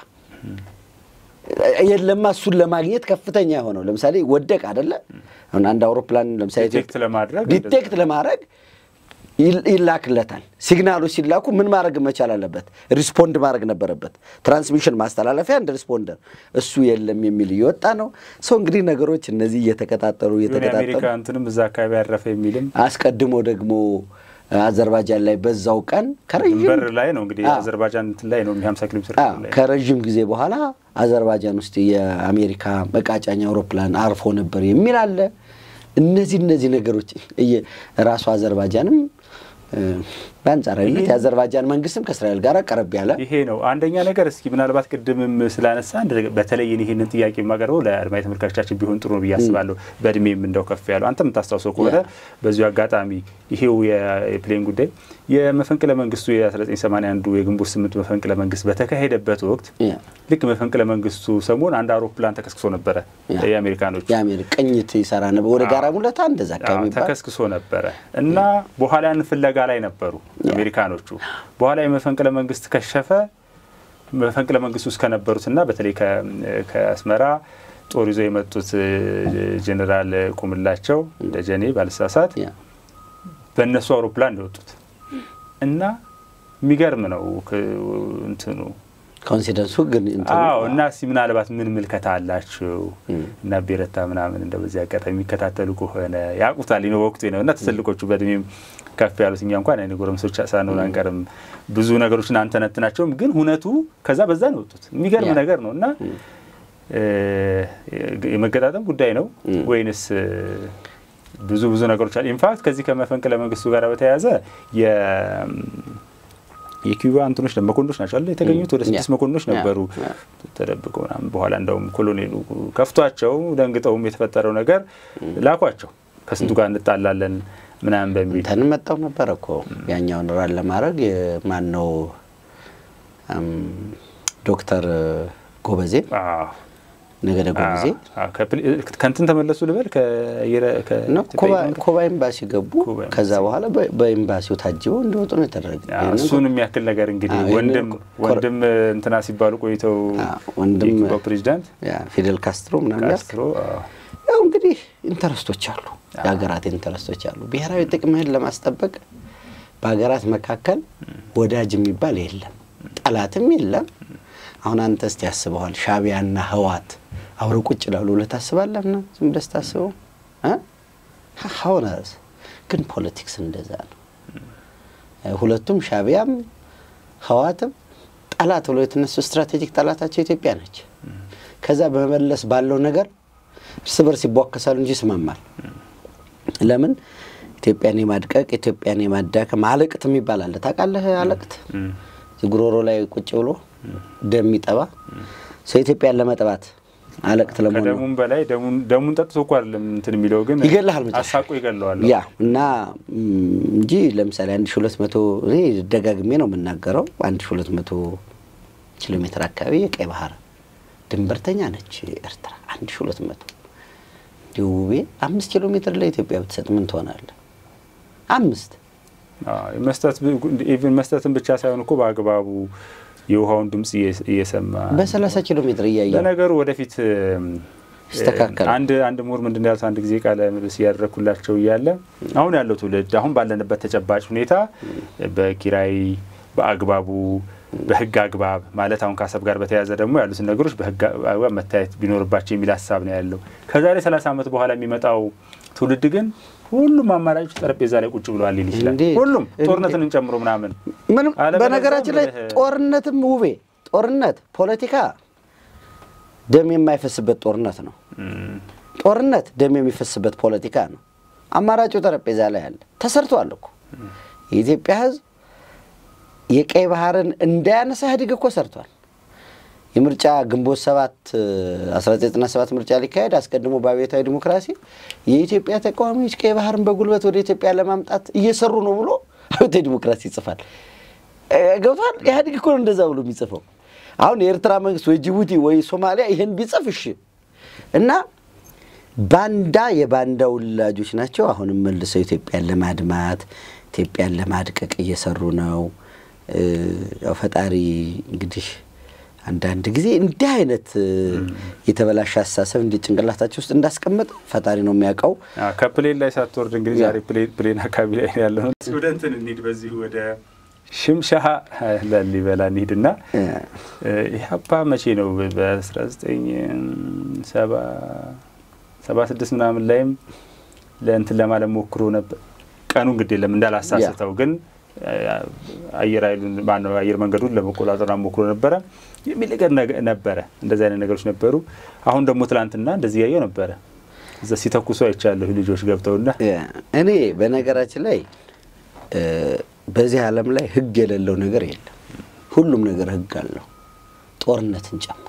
የለማ እሱን ለማግኘት ከፍተኛ የሆነው ለምሳሌ ወደቅ አደለ? አሁን አንድ አውሮፕላን ለምሳሌ ዲቴክት ለማድረግ ዲቴክት ለማድረግ ይላክለታል። ሲግናሎች ሲላኩ ምን ማድረግ መቻል አለበት? ሪስፖንድ ማድረግ ነበረበት። ትራንስሚሽን ማስተላለፊያ እንደ ሪስፖንደር እሱ የለም የሚል እየወጣ ነው። ሰው እንግዲህ ነገሮች እነዚህ እየተቀጣጠሩ እየተቀጣጠሩ የአሜሪካ እንትንም እዛ አካባቢ ያረፈ የሚልም አስቀድሞ ደግሞ አዘርባጃን ላይ በዛው ቀን ከረዥም በር ላይ ነው እንግዲህ አዘርባጃን እንትን ላይ ነው ሀምሳ ኪሎ ሜትር ላይ ከረዥም ጊዜ በኋላ አዘርባጃን ውስጥ የአሜሪካ መቃጫኛ አውሮፕላን አርፎ ነበር የሚል አለ። እነዚህ እነዚህ ነገሮች ራሱ አዘርባጃንም በአንጻራዊነት የአዘርባጃን መንግስትም ከእስራኤል ጋር ቀረብ ያለ ይሄ ነው አንደኛ ነገር። እስኪ ምናልባት ቅድምም ስላነሳ በተለይ ይህንን ጥያቄ የማቀርበው ለአድማጭ ተመልካቾቻችን ቢሆን ጥሩ ነው ብዬ አስባለሁ። በእድሜም እንደው ከፍ ያለው አንተ የምታስታውሰው ከሆነ በዚሁ አጋጣሚ ይሄው የፕሌን ጉዳይ የመፈንቅለ መንግስቱ የ1981 የግንቦት ስምንት መፈንቅለ መንግስት በተካሄደበት ወቅት ልክ መፈንቅለ መንግስቱ ሰሞን አንድ አውሮፕላን ተከስክሶ ነበረ። የአሜሪካኖቹ ቅኝት ይሰራ ነበር ወደ ጋራ ሙለታ እንደዛ አካባቢ ተከስክሶ ነበረ እና በኋላ ያን ፍለጋ ላይ ነበሩ አሜሪካኖቹ። በኋላ የመፈንቅለ መንግስት ከሸፈ። መፈንቅለ መንግስት ውስጥ ከነበሩትና በተለይ ከአስመራ ጦር ይዘው የመጡት ጄኔራል ቁምላቸው ደጀኔ ባልሳሳት በእነሱ አውሮፕላን እንደወጡት እና የሚገርም ነው እንትኑ ኮንሲደንሱ ግን አዎ እና እስኪ ምናልባት ምን ምልከታ አላቸው እና ቤረታ ምናምን እንደ በዚህ አጋጣሚ የሚከታተሉ ከሆነ ያውቁታል ነው ወቅቱ ነው እና ትልቆቹ በእድሜም ከፍ ያሉት እኛ እንኳን አይነ ጎረምሶች ሳንሆን አንቀርም ብዙ ነገሮችን አንተነትናቸውም ግን ሁነቱ ከዛ በዛ ነው የወጡት የሚገርም ነገር ነው እና የመገጣጠም ጉዳይ ነው ወይንስ ብዙ ብዙ ነገሮች አሉ ኢንፋክት ከዚህ ከመፈንቅለ መንግስቱ ጋር በተያያዘ የኪዩባ እንትኖች መኮንኖች ናቸው አለ የተገኙት ወደ ስድስት መኮንኖች ነበሩ ተደብቀው ምናምን። በኋላ እንደውም ኮሎኔሉ ከፍቷቸው ደንግጠውም የተፈጠረው ነገር ላኳቸው ከስንቱ ጋር እንጣላለን ምናምን በሚል እንትን መጣው ነበረ እኮ ያኛውን ራን ለማድረግ ማን ነው ዶክተር ጎበዜ ነገ ደግሞ ጊዜ ከንትን ተመለሱ ልበል ኩባ ኤምባሲ ገቡ። ከዛ በኋላ በኤምባሲው ታጅበው እንዲወጡ ነው የተደረገ። እሱን የሚያክል ነገር እንግዲህ ወንድም ወንድም እንትና ሲባሉ ቆይተው ወንድም ፕሬዚዳንት ፊደል ካስትሮ ምናምን ካስትሮ ያው እንግዲህ ኢንተረስቶች አሉ፣ የሀገራት ኢንተረስቶች አሉ። ብሔራዊ ጥቅምህን ለማስጠበቅ በሀገራት መካከል ወዳጅ የሚባል የለም፣ ጠላትም የለም። አሁን አንተ እስቲ ያስበዋል ሻዕቢያና ህወሓት አብረው ቁጭ ላሉ ብለህ ታስባለህ? ና ዝም ብለህ ስታስበው ሀውነስ ግን ፖለቲክስ እንደዛ ነው። ሁለቱም ሻዕቢያም ህወሓትም ጠላት ብሎ የተነሱ ስትራቴጂክ ጠላታቸው ኢትዮጵያ ነች። ከዛ በመለስ ባለው ነገር እርስ በርስ ይቧከሳሉ እንጂ ይስማማል። ለምን ኢትዮጵያን የማድቀቅ ኢትዮጵያን የማዳከም አለቅት የሚባል አለ። ታውቃለህ? አለቅት ጉሮሮ ላይ ቁጭ ብሎ ደም የሚጠባ ሰው ኢትዮጵያን ለመጥባት አለቅት ለመሆኑ ከደሙም በላይ ደሙን ጠጥቶ እኮ አይደለም እንትን የሚለው ግን ይገልሃል፣ አሳቆ ይገለዋል። ያ እና እንጂ ለምሳሌ አንድ ሺ ሁለት መቶ እኔ ደጋግሜ ነው የምናገረው አንድ ሺ ሁለት መቶ ኪሎ ሜትር አካባቢ የቀይ ባህር ድንበርተኛ ነች ኤርትራ። አንድ ሺ ሁለት መቶ እንዲሁ ውቤ አምስት ኪሎ ሜትር ለኢትዮጵያ ብትሰጥ ምን ትሆናለህ? አምስት መስጠት ኢቭን መስጠትን ብቻ ሳይሆን እኮ በአግባቡ የውሃውን ድምጽ እየሰማ በሰላሳ ኪሎ ሜትር እያየ ለነገሩ ወደፊት ይስተካከል። አንድ አንድ ምሁር ምንድን ያሉት አንድ ጊዜ ቃለ ምልልስ እያደረግኩላቸው እያለ አሁን ያለው ትውልድ አሁን ባለንበት ተጨባጭ ሁኔታ በኪራይ በአግባቡ በህግ አግባብ ማለት አሁን ከአሰብ ጋር በተያያዘ ደግሞ ያሉትን ነገሮች በህግ አግባብ መታየት ቢኖርባቸው የሚል ሀሳብ ነው ያለው። ከዛሬ ሰላሳ ዓመት በኋላ የሚመጣው ትውልድ ግን ሁሉም አማራጮች ጠረጴዛ ላይ ቁጭ ብለዋል ሊል ይችላል። ሁሉም ጦርነትን ጨምሮ ምናምን ምንም በነገራችን ላይ ጦርነትም ውቤ ጦርነት ፖለቲካ ደም የማይፈስበት ጦርነት ነው። ጦርነት ደም የሚፈስበት ፖለቲካ ነው። አማራጩ ጠረጴዛ ላይ አለ። ተሰርቷል እኮ የኢትዮጵያ ህዝብ የቀይ ባህርን እንዳያነሳ ኢህአዴግ እኮ ሰርቷል። የምርጫ ግንቦት ሰባት 1997 ምርጫ ሊካሄድ አስቀድሞ በአብዮታዊ ዲሞክራሲ የኢትዮጵያ ተቃዋሚዎች ቀይ ባህርን በጉልበት ወደ ኢትዮጵያ ለማምጣት እየሰሩ ነው ብሎ አብዮታዊ ዲሞክራሲ ይጽፋል። ገብቷል። ኢህአዴግ እኮ ነው እንደዛ ብሎ የሚጽፈው። አሁን የኤርትራ መንግስት ወይ ጅቡቲ ወይ ሶማሊያ ይህን ቢጽፍ እሺ እና ባንዳ የባንዳ ውላጆች ናቸው። አሁንም መልሰው ኢትዮጵያን ለማድማት ኢትዮጵያን ለማድቀቅ እየሰሩ ነው። ያው ፈጣሪ እንግዲህ አንዳንድ ጊዜ እንዲህ አይነት የተበላሸ አስተሳሰብ እንዲ ጭንቅላታቸው ውስጥ እንዳስቀመጥ ፈጣሪ ነው የሚያውቀው። ከፕሌን ላይ ሳትወርድ እንግዲህ ዛሬ ፕሌን አካባቢ ላይ ያለ ነው። ወደ እንትን እንሂድ፣ በዚህ ወደ ሽምሻሃ ላሊበላ እንሂድና ኢህአፓ መቼ ነው በአስራ ዘጠኝ ሰባ ሰባ ስድስት ምናምን ላይም ለእንትን ለማለት ሞክሮ ነበር። ቀኑ እንግዲህ የለም እንዳላሳስተው ግን አየር ኃይሉን ማነው አየር መንገዱን ለመቆጣጠር ሞክሮ ነበረ የሚል ነገር ነበረ። እንደዚህ አይነት ነገሮች ነበሩ። አሁን ደግሞ ትላንትና እንደዚህ ያየው ነበረ እዛ ሲተኩሱ አይቻለሁ ልጆች ገብተውና እኔ በነገራችን ላይ በዚህ ዓለም ላይ ህግ የሌለው ነገር የለም። ሁሉም ነገር ህግ አለው፣ ጦርነትን ጨምሮ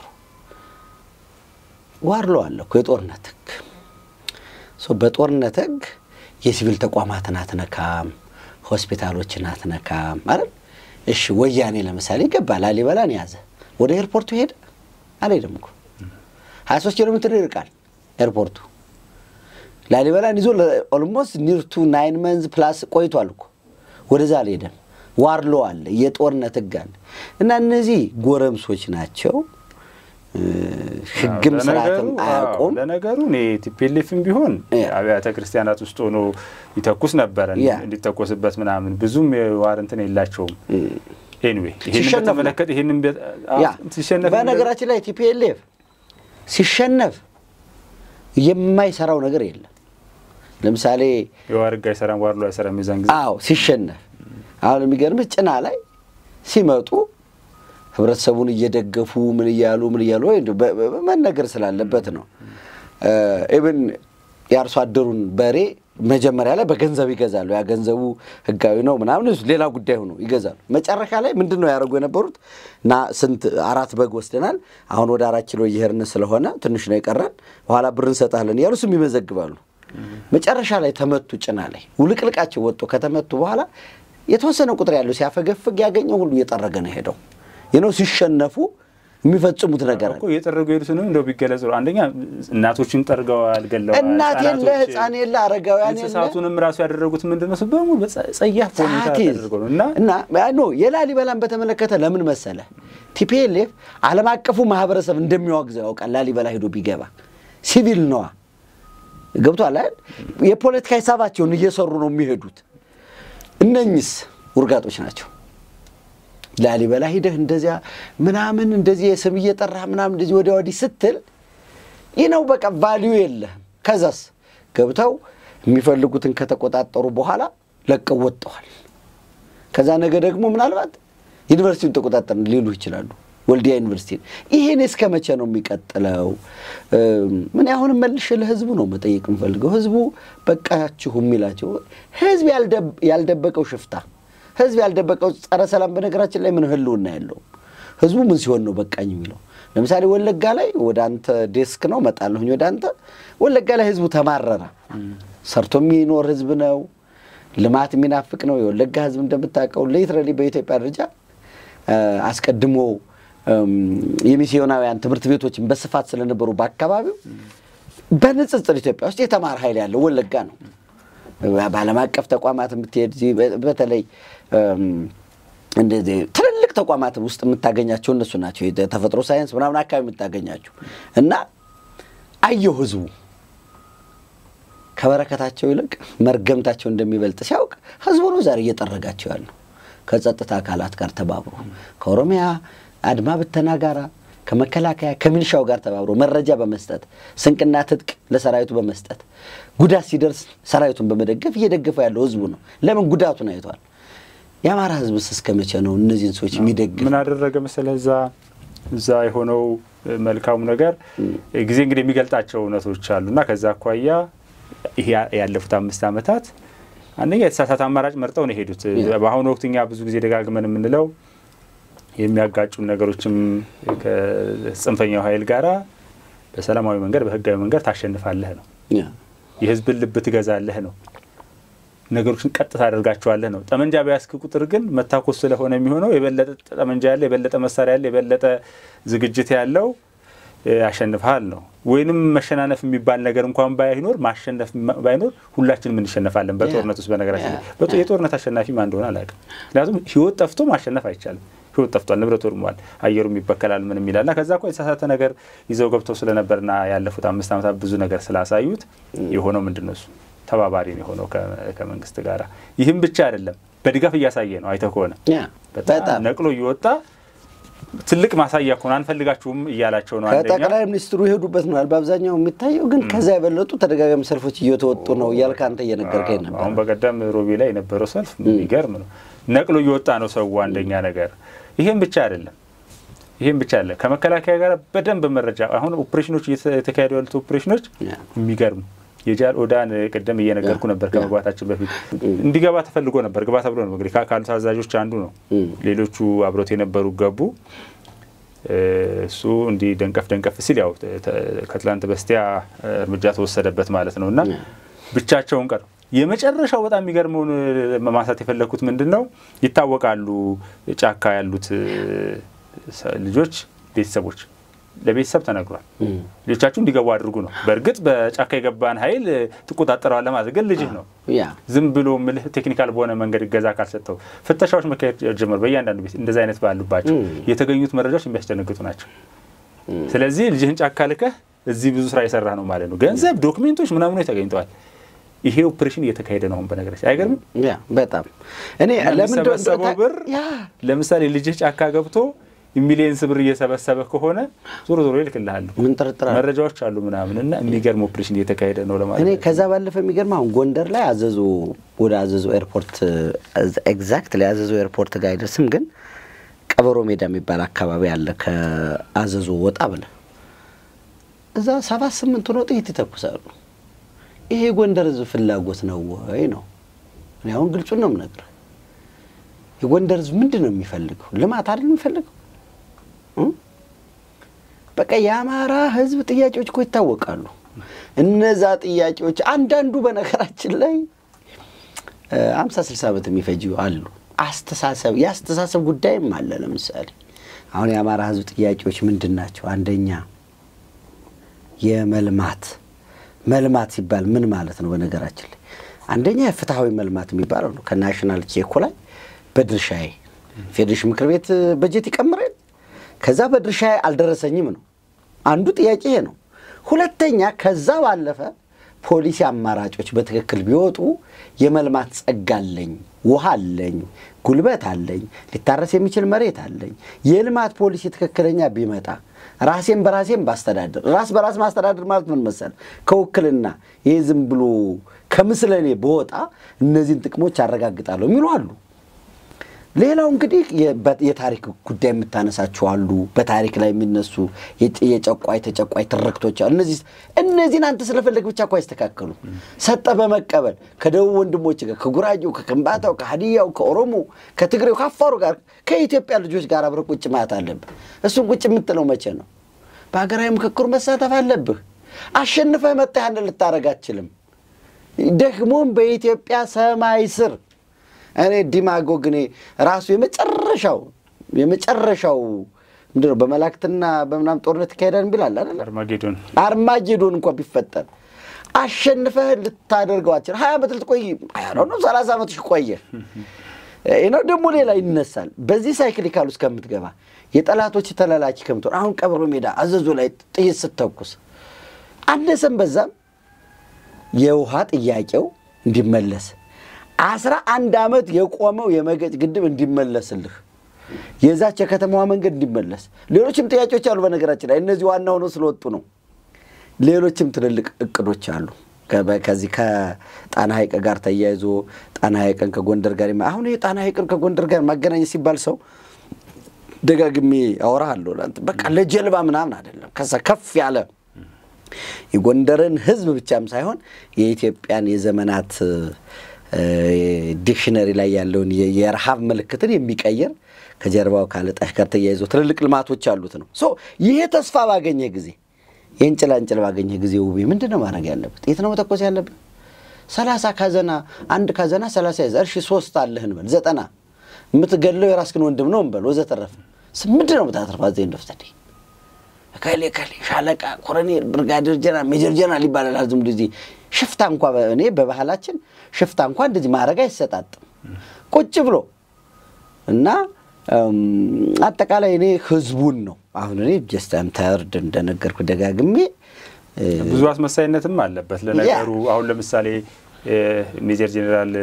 ዋርሎ አለ እኮ የጦርነት ህግ። በጦርነት ህግ የሲቪል ተቋማትን አትነካም፣ ሆስፒታሎችን አትነካም አይደል? እሺ ወያኔ ለምሳሌ ገባ፣ ላሊበላን ያዘ፣ ወደ ኤርፖርቱ ሄደ አልሄደም እኮ ሀያ ሶስት ኪሎ ሜትር ይርቃል ኤርፖርቱ። ላሊበላን ይዞ ኦልሞስት ኒርቱ ናይን መንዝ ፕላስ ቆይቷል እኮ ወደዛ አልሄደም። ዋርሎ አለ፣ የጦርነት ህግ አለ እና እነዚህ ጎረምሶች ናቸው። ህግም ስርዓትም አያውቁም። ለነገሩ እኔ ቲፒኤልኤፍም ቢሆን አብያተ ክርስቲያናት ውስጥ ሆኖ ይተኩስ ነበረ እንዲተኮስበት ምናምን ብዙም የዋር እንትን የላቸውም። ኤኒዌይ ይህን በተመለከተ ይህንን ሲሸነፍ በነገራችን ላይ ቲፒኤልኤፍ ሲሸነፍ የማይሰራው ነገር የለም። ለምሳሌ የዋር ህግ አይሰራም፣ ዋርሎ አይሰራም። የዛን ጊዜ አዎ ሲሸነፍ አሁን የሚገርምህ ጭና ላይ ሲመጡ ህብረተሰቡን እየደገፉ ምን እያሉ ምን እያሉ ወይ መነገር ስላለበት ነው። ኢብን የአርሶ አደሩን በሬ መጀመሪያ ላይ በገንዘብ ይገዛሉ። ያ ገንዘቡ ህጋዊ ነው ምናምን ሌላ ጉዳይ ሆኖ ይገዛሉ። መጨረሻ ላይ ምንድን ነው ያደረጉ የነበሩት? እና ስንት አራት በግ ወስደናል፣ አሁን ወደ አራት ኪሎ እየሄድን ስለሆነ ትንሽ ነው የቀረን፣ በኋላ ብር እንሰጣለን እያሉ ስም ይመዘግባሉ። መጨረሻ ላይ ተመቱ። ጭና ላይ ውልቅልቃቸው ወጥቶ ከተመቱ በኋላ የተወሰነ ቁጥር ያለው ሲያፈገፍግ ያገኘው ሁሉ እየጠረገ ነው ሄደው ይነው ሲሸነፉ የሚፈጽሙት ነገር አለ። እኮ እየጠረጉ የሄዱትንም እንደው ቢገለጽ ነው። አንደኛ እናቶችን ጠርገዋል፣ ገለዋል። እናት የለ ህጻናቶች፣ ህፃን የለ አረጋውያን የለ እንስሳቱንም ራሱ ያደረጉት ምንድን ነው? በሙሉ ጸያፍ ሁኔታ ጸሐፊ ተደርገው ነው እና እና ኖ የላሊበላን በተመለከተ ለምን መሰለ ቲፒኤልኤፍ ዓለም አቀፉ ማህበረሰብ እንደሚዋግዘው ያውቃል። ላሊበላ ሄዶ ቢገባ ሲቪል ነዋ ገብቷል አይደል? የፖለቲካ ሂሳባቸውን እየሰሩ ነው የሚሄዱት። እነኝስ ውርጋጦች ናቸው። ላሊበላ ሂደህ እንደዚያ ምናምን እንደዚህ የስም እየጠራህ ምናምን እንደዚህ ወዲያ ወዲህ ስትል ይህ ነው በቃ ቫሊዩ የለህም። ከዛስ ገብተው የሚፈልጉትን ከተቆጣጠሩ በኋላ ለቀው ወጥተዋል። ከዛ ነገ ደግሞ ምናልባት ዩኒቨርሲቲውን ተቆጣጠርን ሊሉ ይችላሉ። ወልዲያ ዩኒቨርሲቲ ይሄን እስከ መቼ ነው የሚቀጥለው? ምን አሁንም መልሼ ለህዝቡ ነው መጠየቅ የምፈልገው። ህዝቡ በቃችሁ የሚላቸው ህዝብ ያልደበቀው ሽፍታ፣ ህዝብ ያልደበቀው ጸረ ሰላም፣ በነገራችን ላይ ምን ህልውና የለውም። ህዝቡ ምን ሲሆን ነው በቃኝ የሚለው? ለምሳሌ ወለጋ ላይ ወደ አንተ ዴስክ ነው መጣለሁኝ ወደ አንተ ወለጋ ላይ ህዝቡ ተማረረ። ሰርቶ የሚኖር ህዝብ ነው። ልማት የሚናፍቅ ነው። የወለጋ ህዝብ እንደምታውቀው ሊትራሊ በኢትዮጵያ ደረጃ አስቀድሞ የሚስዮናውያን ትምህርት ቤቶችን በስፋት ስለነበሩ በአካባቢው በንጽጽር ኢትዮጵያ ውስጥ የተማረ ኃይል ያለው ወለጋ ነው። በዓለም አቀፍ ተቋማት የምትሄድ በተለይ እንደዚህ ትልልቅ ተቋማት ውስጥ የምታገኛቸው እነሱ ናቸው። የተፈጥሮ ሳይንስ ምናምን አካባቢ የምታገኛቸው እና አየው ህዝቡ ከበረከታቸው ይልቅ መርገምታቸው እንደሚበልጥ ሲያውቅ ህዝቡ ነው ዛሬ እየጠረጋቸው ያለው ከጸጥታ አካላት ጋር ተባብሮ ከኦሮሚያ አድማ ብተና ጋራ ከመከላከያ ከሚሊሻው ጋር ተባብሮ መረጃ በመስጠት ስንቅና ትጥቅ ለሰራዊቱ በመስጠት ጉዳት ሲደርስ ሰራዊቱን በመደገፍ እየደገፈ ያለው ህዝቡ ነው። ለምን ጉዳቱን አይቷል። የአማራ ህዝብስ እስከ መቼ ነው እነዚህን ሰዎች የሚደግፍ? ምን አደረገ መሰለህ እዛ እዛ የሆነው መልካሙ ነገር ጊዜ እንግዲህ የሚገልጣቸው እውነቶች አሉና ከዛ አኳያ ይሄ ያለፉት አምስት ዓመታት አንደኛ የተሳሳተ አማራጭ መርጠው ነው የሄዱት። በአሁኑ ወቅት እኛ ብዙ ጊዜ ደጋግመን የምንለው የሚያጋጩን ነገሮችም ከጽንፈኛው ኃይል ጋራ በሰላማዊ መንገድ በህጋዊ መንገድ ታሸንፋለህ ነው። የህዝብን ልብ ትገዛለህ ነው። ነገሮችን ቀጥታ አደርጋቸዋለህ ነው። ጠመንጃ በያዝክ ቁጥር ግን መታኮስ ስለሆነ የሚሆነው የበለጠ ጠመንጃ ያለ የበለጠ መሳሪያ ያለ የበለጠ ዝግጅት ያለው ያሸንፍሃል ነው። ወይንም መሸናነፍ የሚባል ነገር እንኳን ባይኖር ማሸነፍ ባይኖር ሁላችንም እንሸነፋለን በጦርነት ውስጥ። በነገራችን ላይ የጦርነት አሸናፊ ማን እንደሆነ አላውቅም። ምክንያቱም ህይወት ጠፍቶ ማሸነፍ አይቻልም። ህይወት ጠፍቷል፣ ንብረት ወድሟል፣ አየሩም ይበከላል፣ ምንም ይላል እና ከዛ እኮ የተሳሳተ ነገር ይዘው ገብተው ስለነበርና ያለፉት አምስት ዓመታት ብዙ ነገር ስላሳዩት የሆነው ምንድን ነው እሱ ተባባሪ ነው የሆነው ከመንግስት ጋር። ይህም ብቻ አይደለም፣ በድጋፍ እያሳየ ነው። አይተህ ከሆነ በጣም ነቅሎ እየወጣ ትልቅ ማሳያ ከሆነ አንፈልጋችሁም እያላቸው ነው። ከጠቅላይ ሚኒስትሩ የሄዱበት ነው በአብዛኛው የሚታየው፣ ግን ከዛ የበለጡ ተደጋጋሚ ሰልፎች እየተወጡ ነው እያልክ አንተ እየነገርከኝ ነበር። አሁን በቀደም ሮቤ ላይ የነበረው ሰልፍ የሚገርም ነው። ነቅሎ እየወጣ ነው ሰው አንደኛ ነገር። ይሄም ብቻ አይደለም ይህም ብቻ አለ ከመከላከያ ጋር በደንብ መረጃ አሁን ኦፕሬሽኖች እየተካሄዱ ያሉት ኦፕሬሽኖች የሚገርሙ የጃል ኦዳን ቅድም እየነገርኩ ነበር ከመግባታችን በፊት እንዲገባ ተፈልጎ ነበር። ግባ ተብሎ ነው እንግዲህ ካሉት አዛዦች አንዱ ነው። ሌሎቹ አብሮት የነበሩ ገቡ። እሱ እንዲህ ደንቀፍ ደንቀፍ ሲል ያው ከትላንት በስቲያ እርምጃ ተወሰደበት ማለት ነው እና ብቻቸውን ቀሩ። የመጨረሻው በጣም የሚገርመውን ማንሳት የፈለግኩት ምንድን ነው ይታወቃሉ ጫካ ያሉት ልጆች ቤተሰቦች ለቤተሰብ ተነግሯል። ልጆቻችሁ እንዲገቡ አድርጉ ነው። በእርግጥ በጫካ የገባን ኃይል ትቆጣጠረዋለህ ማለት ግን ልጅህ ነው። ዝም ብሎ ምልህ ቴክኒካል በሆነ መንገድ እገዛ ካልሰጠው ፍተሻዎች መካሄድ ጀመሩ። በእያንዳንዱ ቤት እንደዚ አይነት ባሉባቸው የተገኙት መረጃዎች የሚያስደነግጡ ናቸው። ስለዚህ ልጅህን ጫካ ልከህ እዚህ ብዙ ስራ የሰራ ነው ማለት ነው። ገንዘብ፣ ዶክሜንቶች ምናምኖች ተገኝተዋል። ይሄ ኦፕሬሽን እየተካሄደ ነው። በነገራችን አይገርምም? በጣም እኔ ለሚሰበሰበው ብር ለምሳሌ ልጅህ ጫካ ገብቶ ሚሊየንስ ብር እየሰበሰበ ከሆነ ዞሮ ዞሮ ይልክልሃል። ምን ጥርጥር መረጃዎች አሉ ምናምን እና የሚገርም ኦፕሬሽን እየተካሄደ ነው ለማለት እኔ ከዛ ባለፈ የሚገርም አሁን ጎንደር ላይ አዘዞ ወደ አዘዞ ኤርፖርት ኤግዛክት ላይ አዘዞ ኤርፖርት ጋር አይደርስም፣ ግን ቀበሮ ሜዳ የሚባል አካባቢ አለ። ከአዘዞ ወጣ ብለ እዛ ሰባት ስምንት ሆነው ጥይት ይተኩሳሉ። ይሄ የጎንደር ህዝብ ፍላጎት ነው ወይ ነው? እኔ አሁን ግልጹን ነው የምነግርህ። የጎንደር ህዝብ ምንድን ነው የሚፈልገው? ልማት አይደል የሚፈልገው? በቃ የአማራ ህዝብ ጥያቄዎች እኮ ይታወቃሉ። እነዛ ጥያቄዎች አንዳንዱ በነገራችን ላይ አምሳ ስልሳ ዓመት የሚፈጅ አሉ። አስተሳሰብ የአስተሳሰብ ጉዳይም አለ። ለምሳሌ አሁን የአማራ ህዝብ ጥያቄዎች ምንድን ናቸው? አንደኛ የመልማት መልማት ሲባል ምን ማለት ነው? በነገራችን ላይ አንደኛ የፍትሐዊ መልማት የሚባለው ነው። ከናሽናል ቼኮ ላይ በድርሻዬ ፌዴሬሽን ምክር ቤት በጀት ይቀምራል። ከዛ በድርሻዬ አልደረሰኝም ነው አንዱ ጥያቄ ይሄ ነው። ሁለተኛ ከዛ ባለፈ ፖሊሲ አማራጮች በትክክል ቢወጡ የመልማት ጸጋ አለኝ፣ ውሃ አለኝ፣ ጉልበት አለኝ፣ ሊታረስ የሚችል መሬት አለኝ። የልማት ፖሊሲ ትክክለኛ ቢመጣ ራሴን በራሴን ባስተዳድር። ራስ በራስ ማስተዳደር ማለት ምን መሰል? ከውክልና ይህ ዝም ብሎ ከምስለኔ በወጣ እነዚህን ጥቅሞች አረጋግጣለሁ የሚሉ አሉ። ሌላው እንግዲህ የታሪክ ጉዳይ የምታነሳቸው አሉ። በታሪክ ላይ የሚነሱ የጨቋይ ተጨቋይ ትርክቶች አሉ። እነዚህ እነዚህን አንተ ስለፈለግ ብቻ እኮ አይስተካከሉ። ሰጠ በመቀበል ከደቡብ ወንድሞች ጋር ከጉራጌው፣ ከከምባታው፣ ከሀዲያው፣ ከኦሮሞ፣ ከትግሬው፣ ከአፋሩ ጋር ከኢትዮጵያ ልጆች ጋር አብረህ ቁጭ ማለት አለብህ። እሱን ቁጭ የምትለው መቼ ነው? በሀገራዊ ምክክሩ መሳተፍ አለብህ። አሸንፈህ መጣህ ያንን ልታደርግ አትችልም። ደግሞም በኢትዮጵያ ሰማይ ስር እኔ ዲማጎግ እኔ ራሱ የመጨረሻው የመጨረሻው ምንድን ነው በመላእክትና በምናም ጦርነት ይካሄዳል ቢላል አይደል? አርማጌዶን አርማጌዶን እንኳ ቢፈጠር አሸንፈህ ልታደርገው አትችልም። ሀያ ዓመት ልትቆይ ነው ሰላሳ ዓመት ቆየ ነው ደግሞ ሌላ ይነሳል። በዚህ ሳይክሊካል ውስጥ ከምትገባ የጠላቶች ተላላኪ ከምትሆን አሁን ቀብሮ ሜዳ አዘዞ ላይ ጥይት ስተኩስ አነሰም በዛም የውሃ ጥያቄው እንዲመለስ አስራ አንድ ዓመት የቆመው የመገጭ ግድብ እንዲመለስልህ የዛች የከተማዋ መንገድ እንዲመለስ ሌሎችም ጥያቄዎች አሉ። በነገራችን ላይ እነዚህ ዋና ሆነው ስለወጡ ነው። ሌሎችም ትልልቅ እቅዶች አሉ። ከዚህ ከጣና ሐይቅ ጋር ተያይዞ ጣና ሐይቅን ከጎንደር ጋር አሁን ይህ ጣና ሐይቅን ከጎንደር ጋር ማገናኘት ሲባል ሰው ደጋግሜ አወራሃለሁ። በቃ ለጀልባ ምናምን አይደለም። ከዛ ከፍ ያለ የጎንደርን ሕዝብ ብቻም ሳይሆን የኢትዮጵያን የዘመናት ዲክሽነሪ ላይ ያለውን የረሃብ ምልክትን የሚቀየር ከጀርባው ካለጣሽ ጋር ተያይዞ ትልልቅ ልማቶች አሉት ነው። ሶ ይሄ ተስፋ ባገኘ ጊዜ ይህን ጭላንጭል ባገኘ ጊዜ ውቤ ምንድን ነው ማድረግ ያለበት? የት ነው መተኮስ ያለብን? ሰላሳ ካዘና አንድ ካዘና ሰላሳ ይዘህ እርሺ ሶስት አለህ እንበል ዘጠና የምትገድለው የራስህን ወንድም ነው እንበል ወዘተረፈ ምንድን ነው የምታተርፋ ዜ እንደፍተዴ ከሌ ከሌ ሻለቃ፣ ኮሎኔል፣ ብርጋዴር ጀነራል፣ ሜጀር ጀነራል ይባላል። ዝም እንደዚህ ሽፍታ እንኳ እኔ በባህላችን ሽፍታ እንኳ እንደዚህ ማድረግ አይሰጣጥም ቁጭ ብሎ እና አጠቃላይ እኔ ህዝቡን ነው አሁን እኔ ጀስታም ተርድ እንደነገርኩ ደጋግሜ ብዙ አስመሳይነትም አለበት ለነገሩ። አሁን ለምሳሌ ሜጀር ጄኔራል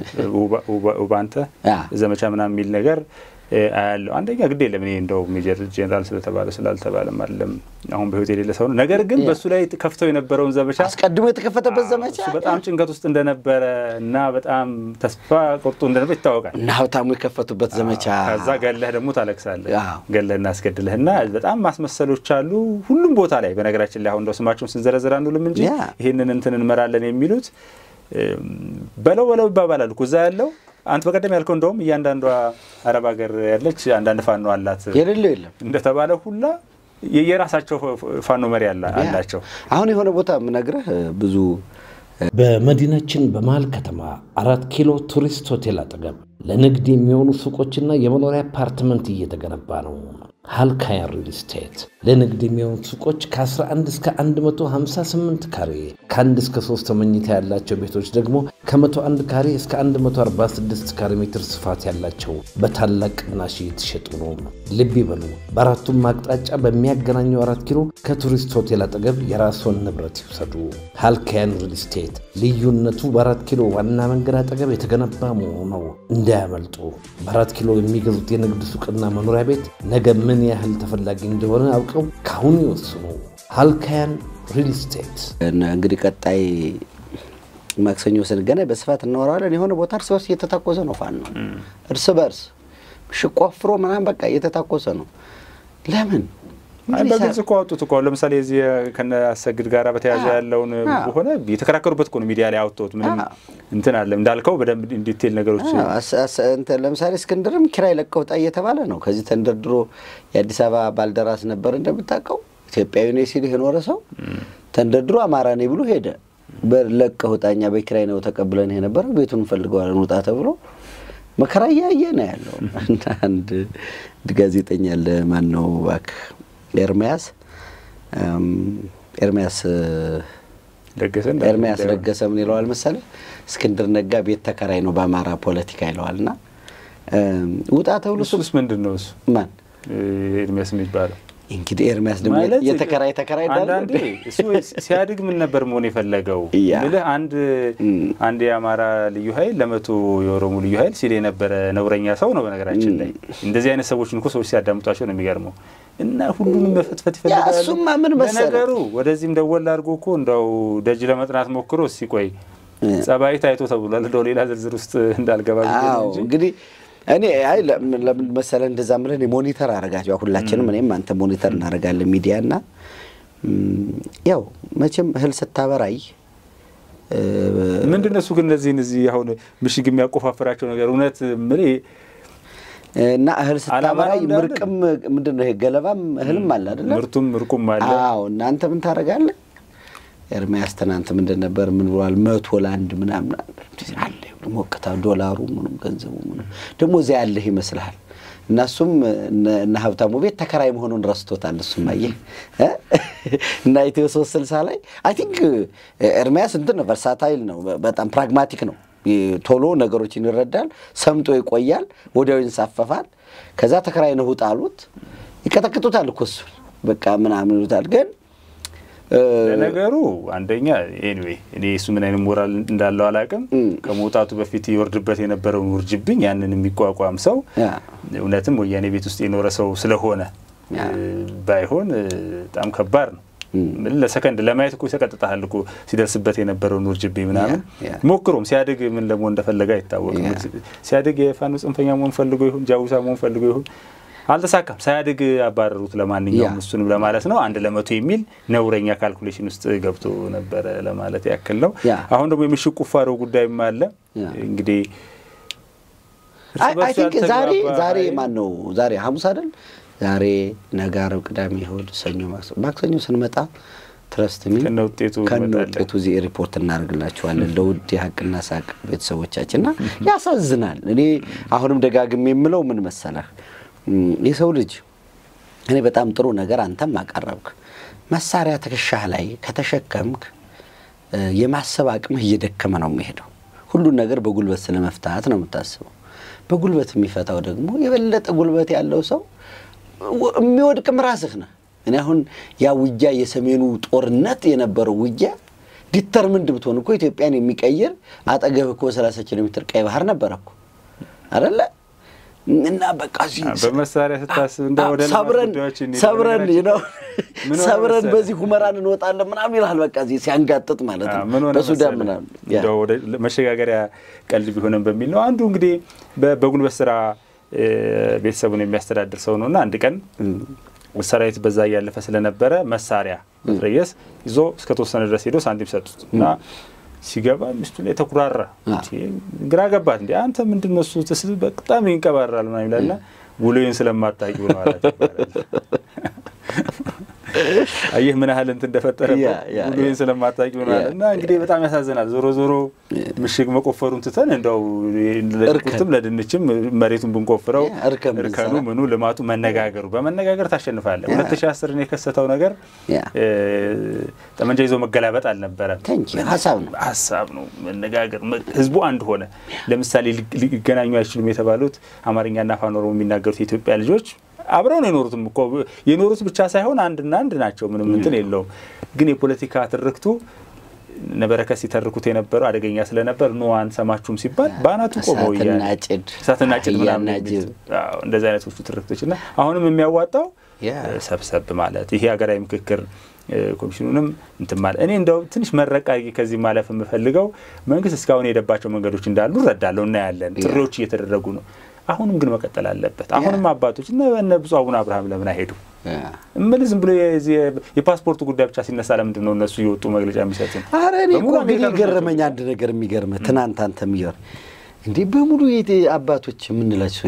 ውባንተ ዘመቻ ምናምን የሚል ነገር አያለው። አንደኛ ግድ የለም እኔ እንደው ሜጀር ጄኔራል ስለተባለ ስላልተባለም አይደለም አሁን በህይወት የሌለ ሰው ነው። ነገር ግን በእሱ ላይ ከፍተው የነበረውን ዘመቻ አስቀድሞ የተከፈተበት ዘመቻ በጣም ጭንቀት ውስጥ እንደነበረ እና በጣም ተስፋ ቆርጦ እንደነበር ይታወቃል። እና ሀብታሙ የከፈቱበት ዘመቻ ከዛ ገለህ ደግሞ ታለቅሳለህ። ገለህ እናስገድለህ እና በጣም ማስመሰሎች አሉ ሁሉም ቦታ ላይ። በነገራችን ላይ አሁን እንደው ስማቸውን ስንዘረዝር አንውልም እንጂ ይህንን እንትን እንመራለን የሚሉት በለው በለው ይባባላሉ እኮ እዛ ያለው አንተ በቀደም ያልከው እንደውም እያንዳንዷ አረብ ሀገር ያለች አንዳንድ ፋኖ አላት የሌለው የለም እንደተባለ ሁላ የራሳቸው ፋኖ መሪ አላቸው። አሁን የሆነ ቦታ የምነግርህ ብዙ በመዲናችን በመሀል ከተማ አራት ኪሎ ቱሪስት ሆቴል አጠገብ ለንግድ የሚሆኑ ሱቆችና የመኖሪያ አፓርትመንት እየተገነባ ነው። ሃልካያን ሪል ስቴት ለንግድ የሚሆኑ ሱቆች ከ11 እስከ 158 ካሬ፣ ከአንድ እስከ ሶስት መኝታ ያላቸው ቤቶች ደግሞ ከ101 ካሬ እስከ 146 ካሬ ሜትር ስፋት ያላቸው በታላቅ ቅናሽ እየተሸጡ ነው። ልብ ይበሉ፣ በአራቱም አቅጣጫ በሚያገናኘው አራት ኪሎ ከቱሪስት ሆቴል አጠገብ የራስዎን ንብረት ይውሰዱ። ሃልካያን ሪል ስቴት ልዩነቱ በአራት ኪሎ ዋና መንገድ አጠገብ የተገነባ መሆኑ ነው። እንዳያመልጡ። በአራት ኪሎ የሚገዙት የንግድ ሱቅና መኖሪያ ቤት ነገ ምን ያህል ተፈላጊ እንደሆነ አውቀው ካሁኑ ይወስኑ። ሃልካያን ሪል ስቴት። እንግዲህ ቀጣይ ማክሰኞ ስንገናኝ በስፋት እናወራለን። የሆነ ቦታ እርስ በርስ እየተታኮሰ ነው ፋኖ እርስ በርስ ሽቆፍሮ ምናምን በቃ እየተታኮሰ ነው። ለምን በግልጽ እኮ አወጡት እኮ ለምሳሌ እዚህ ከነ አሰግድ ጋር በተያያዘ ያለውን ሆነ የተከራከሩበት እኮ ነው ሚዲያ ላይ አወጡት። ምንም እንትን አለ እንዳልከው በደንብ ዲቴል ነገሮች ለምሳሌ እስክንድርም ኪራይ ለቀህ ውጣ እየተባለ ነው። ከዚህ ተንደርድሮ የአዲስ አበባ ባልደራስ ነበር እንደምታውቀው ኢትዮጵያዊ ነኝ ሲል የኖረ ሰው ተንደርድሮ አማራ ነኝ ብሎ ሄደ። ለቀህ ውጣ፣ እኛ በኪራይ ነው ተቀብለን የነበረ ቤቱን እንፈልገዋለን ውጣ ተብሎ መከራ እያየ ነው ያለው። አንድ ጋዜጠኛ አለ ማን ነው እባክህ ኤርሚያስ ኤርሚያስ ኤርሚያስ ለገሰ ምን ይለዋል መሰለህ? እስክንድር ነጋ ቤት ተከራይ ነው በአማራ ፖለቲካ ይለዋል። እና ውጣ ተብሎ እሱስ ምንድን ነው እሱ ማን ኤርሚያስ የሚባለው እንግዲህ ኤርሚያስ ደግሞ የተከራይ ተከራይ አንዳንዴ እሱ ሲያድግ ምን ነበር መሆን የፈለገው ብልህ አንድ አንድ የአማራ ልዩ ኃይል ለመቶ የኦሮሞ ልዩ ኃይል ሲል የነበረ ነውረኛ ሰው ነው። በነገራችን ላይ እንደዚህ አይነት ሰዎችን እኮ ሰዎች ሲያዳምጧቸው ነው የሚገርመው። እና ሁሉንም መፈትፈት ይፈልጋሉ። እሱማ ምን መሰለህ ነገሩ ወደዚህም ደወል አድርጎ እኮ እንደው ደጅ ለመጥናት ሞክሮ ሲቆይ ጸባይ ታይቶ ተብሏል። እንደው ሌላ ዝርዝር ውስጥ እንዳልገባ እንጂ እንግዲህ እኔ አይ ለምን መሰለህ እንደዛ ምለን ሞኒተር አረጋቸው ሁላችንም፣ እኔም አንተ ሞኒተር እናደርጋለን ሚዲያ እና ያው መቼም እህል ስታበራይ ምንድን ነው እሱ ግን እነዚህን እዚህ አሁን ምሽግ የሚያቆፋፍራቸው ነገር እውነት ምን እና እህል ስታበራይ ምርቅም ምንድን ነው ይሄ ገለባም እህልም አለ አይደለ? ምርቱም ምርቁም አለ። አዎ እናንተ ምን ታደርጋለህ? ኤርሚያስ ትናንት ምንድን ነበር ምን ብሏል? መቶ ለአንድ ምናምን አለ ሞቅታ ዶላሩ ምኑም ገንዘቡ ምኑም ደግሞ እዚያ ያለህ ይመስልሃል። እና እሱም እነ ሀብታሙ ቤት ተከራይ መሆኑን ረስቶታል። እሱም አየህ እና ኢትዮ ሶስት ስልሳ ላይ አይ ቲንክ ኤርሚያስ እንትን ነው ቨርሳታይል ነው፣ በጣም ፕራግማቲክ ነው። ቶሎ ነገሮችን ይረዳል። ሰምጦ ይቆያል፣ ወዲያው ይንሳፈፋል። ከዛ ተከራይ ነህ ውጣ አሉት። ይቀጠቅጡታል እኮ እሱን በቃ ምናምን ይሉታል ግን ለነገሩ አንደኛ ኤኒዌይ እኔ እሱ ምን አይነት ሞራል እንዳለው አላውቅም። ከመውጣቱ በፊት ይወርድበት የነበረውን ውርጅብኝ ያንን የሚቋቋም ሰው እውነትም ወያኔ ቤት ውስጥ የኖረ ሰው ስለሆነ ባይሆን በጣም ከባድ ነው። ለሰከንድ ለማየት እኮ ይሰቀጥጣል እኮ ሲደርስበት የነበረውን ውርጅብኝ ምናምን ሞክሮም ሲያድግ ምን ለመሆን እንደፈለገ አይታወቅም። ሲያድግ የፋኖ ጽንፈኛ መሆን ፈልጎ ይሁን ጃውሳ መሆን ፈልጎ ይሁን አልተሳካም። ሳያድግ አባረሩት። ለማንኛውም እሱንም ለማለት ነው አንድ ለመቶ የሚል ነውረኛ ካልኩሌሽን ውስጥ ገብቶ ነበረ ለማለት ያክል ነው። አሁን ደግሞ የምሽግ ቁፋሮ ጉዳይም አለ እንግዲህ አይ ቲንክ ዛሬ ዛሬ ማን ነው ዛሬ ሐሙስ አይደል? ዛሬ ነገ፣ ዓርብ፣ ቅዳሜ፣ እሑድ፣ ሰኞ፣ ማክሰኞ ስንመጣ ትረስት ሚ ከነ ውጤቱ ከነ ውጤቱ እዚህ ሪፖርት እናደርግላችኋለን ለውድ የሀቅና ሳቅ ቤተሰቦቻችንና ያሳዝናል። እኔ አሁንም ደጋግሜ የምለው ምን መሰለህ የሰው ልጅ እኔ በጣም ጥሩ ነገር አንተም አቀረብክ። መሳሪያ ትከሻህ ላይ ከተሸከምክ የማሰብ አቅምህ እየደከመ ነው የሚሄደው። ሁሉን ነገር በጉልበት ስለመፍታት ነው የምታስበው። በጉልበት የሚፈታው ደግሞ የበለጠ ጉልበት ያለው ሰው የሚወድቅም ራስህ ነህ። እኔ አሁን ያ ውጊያ የሰሜኑ ጦርነት የነበረው ውጊያ ዲተርምንድ ብትሆን እኮ ኢትዮጵያን የሚቀይር አጠገብ እኮ ሰላሳ ኪሎ ሜትር ቀይ ባህር ነበረ እኮ አደለ? እና በቃ በመሳሪያ ስታስብ እንደ ወደ ሰብረን ሰብረን ነው ሰብረን በዚህ ሁመራን እንወጣለን ምናምን ይልሃል። በቃ እዚህ ሲያንጋጥጥ ማለት ነው በሱዳን ምናምን መሸጋገሪያ ቀልድ ቢሆንም በሚል ነው። አንዱ እንግዲህ በጉልበት ስራ ቤተሰቡን የሚያስተዳድር ሰው ነው እና አንድ ቀን ሰራዊት በዛ እያለፈ ስለነበረ መሳሪያ መትረየስ ይዞ እስከ ተወሰነ ድረስ ሄዶ ሳንቲም ሰጡት እና ሲገባ ሚስቱ ላይ ተኩራራ። ግራ ገባት። እንዲ አንተ ምንድን ነው እሱ ትስ በጣም ይንቀባራል ምናምን ይላልና ውሎዬን ስለማታውቂው ነው አላት ይባላል። አየህ ምን ያህል እንትን እንደፈጠረበት ውሎዬን ስለማታውቂው ነው አለ እና እንግዲህ በጣም ያሳዝናል። ዞሮ ዞሮ ምሽግ መቆፈሩን ትተን እንደው ለሽንኩርትም ለድንችም መሬቱን ብንቆፍረው እርከኑ ምኑ ልማቱ መነጋገሩ በመነጋገር ታሸንፋለህ። ሁለት ሺህ አስርን የከሰተው ነገር ጠመንጃ ይዞ መገላበጥ አልነበረም። ሀሳብ ነው ሀሳብ ነው መነጋገር። ህዝቡ አንድ ሆነ። ለምሳሌ ሊገናኙ አይችሉም የተባሉት አማርኛና አፋን ኦሮሞ የሚናገሩት የኢትዮጵያ ልጆች አብረው ነው የኖሩትም እኮ የኖሩት ብቻ ሳይሆን አንድና አንድ ናቸው። ምንም እንትን የለውም። ግን የፖለቲካ ትርክቱ ነበረከት ሲተርኩት የነበረው አደገኛ ስለነበር ኖ አንሰማችሁም ሲባል በአናቱ ቆመው እሳትና ጭድ ምናምን እንደዚህ አይነቶቹ ትርክቶች እና አሁንም የሚያዋጣው ሰብሰብ ማለት ይሄ ሀገራዊ ምክክር ኮሚሽኑንም እንትን ማለት እኔ እንደው ትንሽ መረቃ ከዚህ ማለፍ የምፈልገው መንግስት እስካሁን የሄደባቸው መንገዶች እንዳሉ እረዳለሁ፣ እናያለን። ጥሪዎች እየተደረጉ ነው። አሁንም ግን መቀጠል አለበት። አሁንም አባቶች እነ ብፁዕ አቡነ አብርሃም ለምን አይሄዱ? ምን ዝም ብሎ የፓስፖርቱ ጉዳይ ብቻ ሲነሳ ለምንድን ነው እነሱ የወጡ መግለጫ የሚሰጡ? ኧረ እኔ እኮ እንግዲህ የገረመኝ አንድ ነገር የሚገርምህ ትናንት አንተ የሚገርም እንዲህ በሙሉ አባቶች የምንላቸው ሰዎች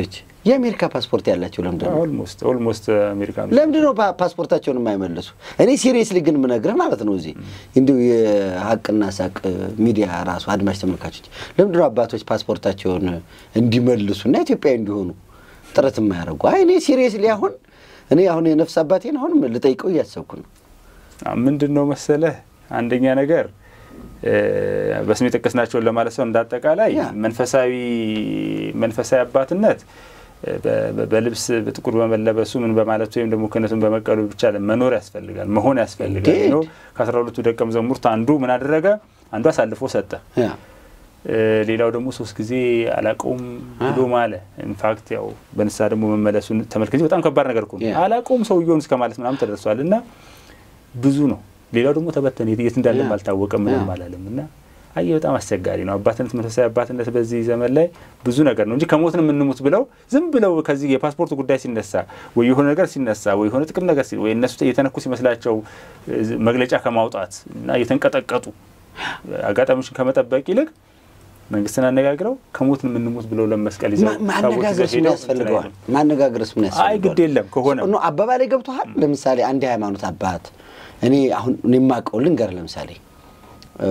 የአሜሪካ ፓስፖርት ያላቸው ለምንድን ነው ኦልሞስት ኦልሞስት አሜሪካኖች ለምንድን ነው ፓ- ፓስፖርታቸውን የማይመልሱ? እኔ ሲሪየስሊ ግን የምነግርህ ማለት ነው እዚህ እንዲሁ የሀቅና ሳቅ ሚዲያ ራሱ አድማጭ ተመልካቾች ለምንድን ነው አባቶች ፓስፖርታቸውን እንዲመልሱ እና ኢትዮጵያዊ እንዲሆኑ ጥረት የማያደርጉ? አይ እኔ ሲሪየስሊ አሁን እኔ አሁን የነፍስ አባቴን አሁንም ልጠይቀው እያሰብኩ ነው። ምንድን ነው መሰለህ አንደኛ ነገር እ፣ በስም የጠቀስናቸውን ለማለት ሰው እንዳጠቃላይ ያ። መንፈሳዊ መንፈሳዊ አባትነት እ፣ በ- በ- በልብስ በጥቁር በመለበሱ ምን በማለቱ ወይም ደግሞ ክህነቱን በመቀሉ ብቻ መኖር ያስፈልጋል መሆን ያስፈልጋል Indeed. ነው ከአስራ ሁለቱ ደቀ መዛሙርት አንዱ ምን አደረገ አንዱ አሳልፎ ሰጠ ያ እ፣ ሌላው ደግሞ ሶስት ጊዜ አላቀውም ብሎ ማለ ኢንፋክት ያው በንስሐ ደግሞ መመለሱን ተመልክቼ በጣም ከባድ ነገር እኮ ነው Yeah. አላቀውም ሰውየውን እስከ ማለት ምናምን ተደርሷል እና ብዙ ነው ሌላው ደግሞ ተበተነ የት የት እንዳለም Yeah. አልታወቀም ምንም Yeah. አላለም እና አየ በጣም አስቸጋሪ ነው አባትነት መንፈሳዊ አባትነት በዚህ ዘመን ላይ ብዙ ነገር ነው እንጂ ከሞትን የምንሙት ብለው ዝም ብለው ከዚህ የፓስፖርት ጉዳይ ሲነሳ ወይ የሆነ ነገር ሲነሳ ወይ የሆነ ጥቅም ነገር ሲ- ወይ እነሱ የተነኩ ሲመስላቸው እ፣ መግለጫ ከማውጣት እና እየተንቀጠቀጡ አጋጣሚዎችን ከመጠበቅ ይልቅ መንግስትን አነጋግረው ከሞትን የምንሙት ብለው ለመስቀል ይዘው ማ- ታቦት ይዘው ማነጋገርስ ምን ሄደው ያስፈልገዋል? እንትን አይሉም። ማነጋገርስ ምን ያስፈልገዋል? አይ ግድ የለም ከሆነ ኖ አባባሌ ገብቶሃል። ለምሳሌ አንድ የሃይማኖት አባት እኔ አሁን እኔ የማውቀው ልንገር፣ ለምሳሌ እ፣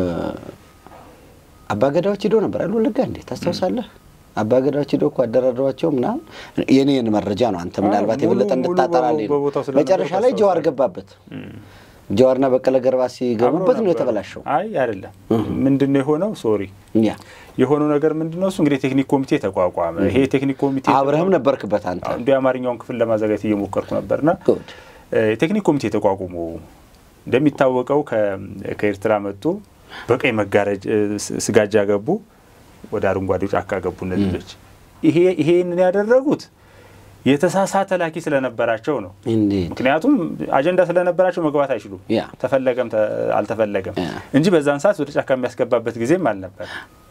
አባገዳዎች ሂዶ ነበር አይደል ወለጋ እንዴ ታስታውሳለህ? አባገዳዎች ሂዶ እኮ አደራድሯቸው ምናምን የኔን መረጃ ነው። አንተ ምናልባት ሙሉ- የበለጠ ሙሉ እንድታጠራልኝ ነው። በቦታው ስለነበርኩ መጨረሻ ላይ ጀዋር አስታውሳለሁ። ገባበት። ጀዋርና በቀለ ገርባ ሲገቡበት ነው አብረው የተበላሸው። ነበሩ። አይ አይደለም ምንድን ነው የሆነው ሶሪ ያ የሆነው ነገር ምንድን ነው እሱ እንግዲህ ቴክኒክ ኮሚቴ ተቋቋመ ይሄ ቴክኒክ ኮሚቴ አብረህም ነበርክበት አንተ። እንዲ የአማርኛውን ክፍል ለማዘጋጀት እየሞከርኩ ነበርና ጉድ እ፣ የቴክኒክ ኮሚቴ ተቋቁሞ እንደሚታወቀው ከ- ከኤርትራ መጡ በቀይ መጋረጅ እ፣ ስ- ስጋጃ ገቡ ወደ አረንጓዴው ጫካ ገቡ እነዚህ ልጆች ይሄ ይሄንን ያደረጉት የተሳሳተ ላኪ ስለነበራቸው ነው እንዴት ምክንያቱም አጀንዳ ስለነበራቸው መግባት አይችሉም ያ ተፈለገም ተ- አልተፈለገም ያ። እንጂ በዛን ሰዓት ወደ ጫካ የሚያስገባበት ጊዜም አልነበር።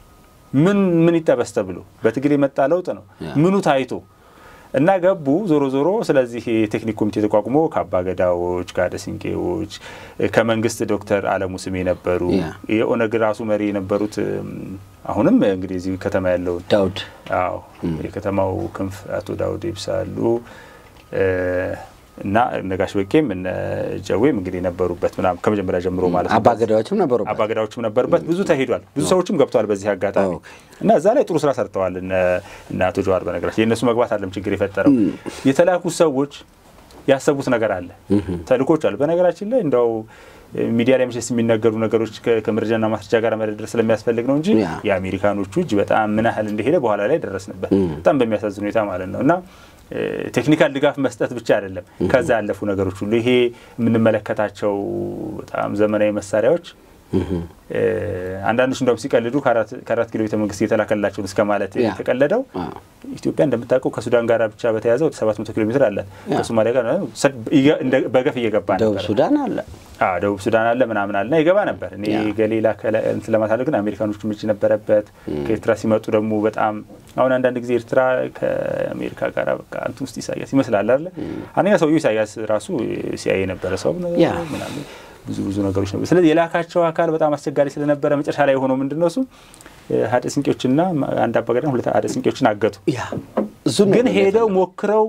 ምን ምን ይጠበስ ተብሎ በትግል የመጣ ለውጥ ነው። ያ። ምኑ ታይቶ እና ገቡ። ዞሮ ዞሮ ስለዚህ የቴክኒክ ኮሚቴ ተቋቁሞ ከአባ ገዳዎች ከአደ ሲንቄዎች ከመንግስት ዶክተር አለሙ ስሜ ነበሩ። ያ። የኦነግ ራሱ መሪ የነበሩት እም፣ አሁንም እንግዲህ እዚህ ከተማ ያለውን ዳውድ አዎ የከተማው ክንፍ አቶ ዳውድ ኢብሳ አሉ እ፣ እና ነጋሽ በቄም እነ ጀዌም እንግዲህ ነበሩበት ምናምን ከመጀመሪያ ጀምሮ ማለት ነው። አባገዳዎችም ነበሩበት። አባገዳዎችም ነበሩበት። ብዙ ተሄዷል። ብዙ ሰዎችም ገብተዋል በዚህ አጋጣሚ ኦኬ። እና እዛ ላይ ጥሩ ስራ ሰርተዋል እነ እነ አቶ ጀዋር። በነገራችን የእነሱ መግባት አለም ችግር የፈጠረው የተላኩት ሰዎች ያሰቡት ነገር አለ፣ ተልኮች አሉ። በነገራችን ላይ እንደው ሚዲያ ላይ መቼስ የሚነገሩ ነገሮች ከ- ከመረጃና ማስረጃ ጋር መደርደር ስለሚያስፈልግ ነው እንጂ ያ። የአሜሪካኖቹ እጅ በጣም ምን ያህል እንደሄደ በኋላ ላይ ደረስንበት። በጣም በሚያሳዝን ሁኔታ ማለት ነው እና እ፣ ቴክኒካል ድጋፍ መስጠት ብቻ አይደለም፣ ከዛ ያለፉ ነገሮች ሁሉ ይሄ የምንመለከታቸው በጣም ዘመናዊ መሳሪያዎች እ፣ አንዳንዶች እንደውም ሲቀልዱ ከአራት- ከአራት ኪሎ ቤተ መንግስት የተላከላቸውን እስከ ማለት ያ። የተቀለደው አዎ። ኢትዮጵያ እንደምታውቀው ከሱዳን ጋር ብቻ በተያዘ ወደ 700 ኪሎ ሜትር አላት። ከሶማሊያ ጋር ሰ- እየ- እንደ- በገፍ እየገባ ደቡብ ነበር። ሱዳን አለ። አዎ ደቡብ ሱዳን አለ ምናምን አለና ይገባ ነበር። እኔ ያ። ገሌላ ከላ- እንትን ለማሳለግ ግን አሜሪካኖቹ እጅ ነበረበት። ከኤርትራ ሲመጡ ደግሞ በጣም አሁን አንዳንድ ጊዜ ኤርትራ ከአሜሪካ ጋር በቃ እንትን ውስጥ ኢሳያስ ይመስላል አለ። አንደኛ ሰውዬው ኢሳያስ ራሱ ሲያይ የነበረ ሰው ነው ያ። ምናምን ብዙ ብዙ ነገሮች ነበር። ስለዚህ የላካቸው አካል በጣም አስቸጋሪ ስለነበረ መጨረሻ ላይ የሆነው ምንድን ነው እሱ ሀደ ስንቄዎችና አንድ አባገዳ ሁለት ሀደ ስንቄዎችን አገቱ። ያ እሱን ነው ግን ነው ሄደው የፈለገው። ሞክረው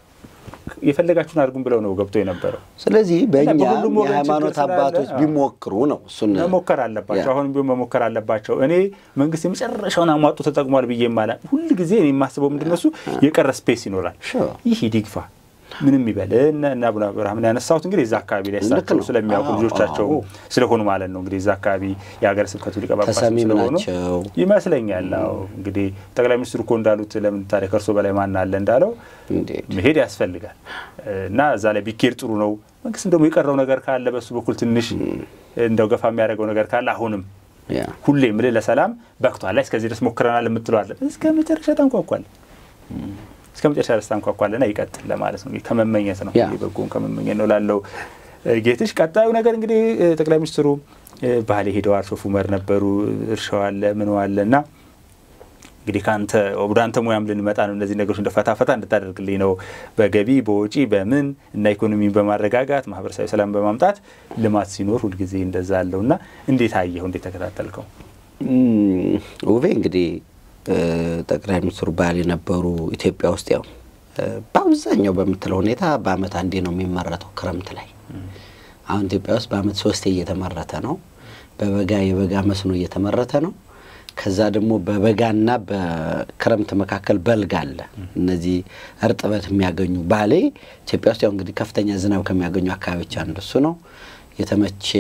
የፈለጋችሁን አድርጉም ብለው ነው ገብቶ የነበረው። ስለዚህ በእኛ በሁሉም ወገን የሃይማኖት ችግር ስላለ፣ አባቶች አዎ። ቢሞክሩ ነው እሱን መሞከር አለባቸው። ያ። አሁንም ቢሆን መሞከር አለባቸው። እኔ መንግስት የመጨረሻውን አሟጡ ተጠቅሟል ብዬ ማላ ሁል ጊዜ እኔ የማስበው ምንድን ነው እሱ የቀረ ስፔስ ይኖራል። Sure. ይህ ይግፋ ምንም ይበል እነ እነ አቡነ አብርሃምን ያነሳሁት እንግዲህ እዛ አካባቢ ላይ ልክ እሳቸው ነው። ስለሚያውቁ አዎ፣ ልጆቻቸው አዎ። ስለሆኑ ማለት ነው እንግዲህ እዛ አካባቢ የሀገረ ስብከቱ ሊቀ ጳጳስ ተሰሚም ስለሆኑ ናቸው። ይመስለኛል። አዎ እንግዲህ ጠቅላይ ሚኒስትሩ እኮ እንዳሉት ለምን ታዲያ ከእርሶ በላይ ማን አለ እንዳለው እንዴት መሄድ ያስፈልጋል እና እዛ ላይ ቢኬድ ጥሩ ነው። መንግስትም ደግሞ የቀረው ነገር ካለ በሱ በኩል ትንሽ እንደው ገፋ የሚያደርገው ነገር ካለ አሁንም ያ ሁሌ ምልህ ለሰላም በቅቷል ላይ እስከዚህ ድረስ ሞክረናል የምትለዋለ እስከ መጨረሻ ታንኳኳል እስከ መጨረሻ ድረስ ታንኳኳልና ይቀጥል ለማለት ነው። እንግዲህ ከመመኘት ነው ያ። በጎን ከመመኘት ነው ላለው እ፣ ጌትሽ ቀጣዩ ነገር እንግዲህ እ፣ ጠቅላይ ሚኒስትሩ እ፣ ባሌ ሄደዋል። ሶፍ ዑመር ነበሩ። እርሻው አለ ምን አለ እና እንግዲህ ከአንተ ወደ አንተ ሙያም ልንመጣ ነው። እነዚህ ነገሮች እንደ ፈታ ፈታ እንድታደርግልኝ ነው። በገቢ በወጪ በምን እና ኢኮኖሚን በማረጋጋት ማህበረሰባዊ ሰላም በማምጣት ልማት ሲኖር ሁልጊዜ እንደዛ አለው እና እንዴት አየኸው? እንዴት ተከታተልከው? እም፣ ውቤ እንግዲህ ጠቅላይ ሚኒስትሩ ባል የነበሩ ኢትዮጵያ ውስጥ ያው በአብዛኛው በምትለው ሁኔታ በአመት አንዴ ነው የሚመረተው ክረምት ላይ። አሁን ኢትዮጵያ ውስጥ በአመት ሶስቴ እየተመረተ ነው። በበጋ የበጋ መስኖ እየተመረተ ነው። ከዛ ደግሞ በበጋና በክረምት መካከል በልግ አለ። እነዚህ እርጥበት የሚያገኙ ባሌ ኢትዮጵያ ውስጥ ያው እንግዲህ ከፍተኛ ዝናብ ከሚያገኙ አካባቢዎች አንዱ እሱ ነው። የተመቼ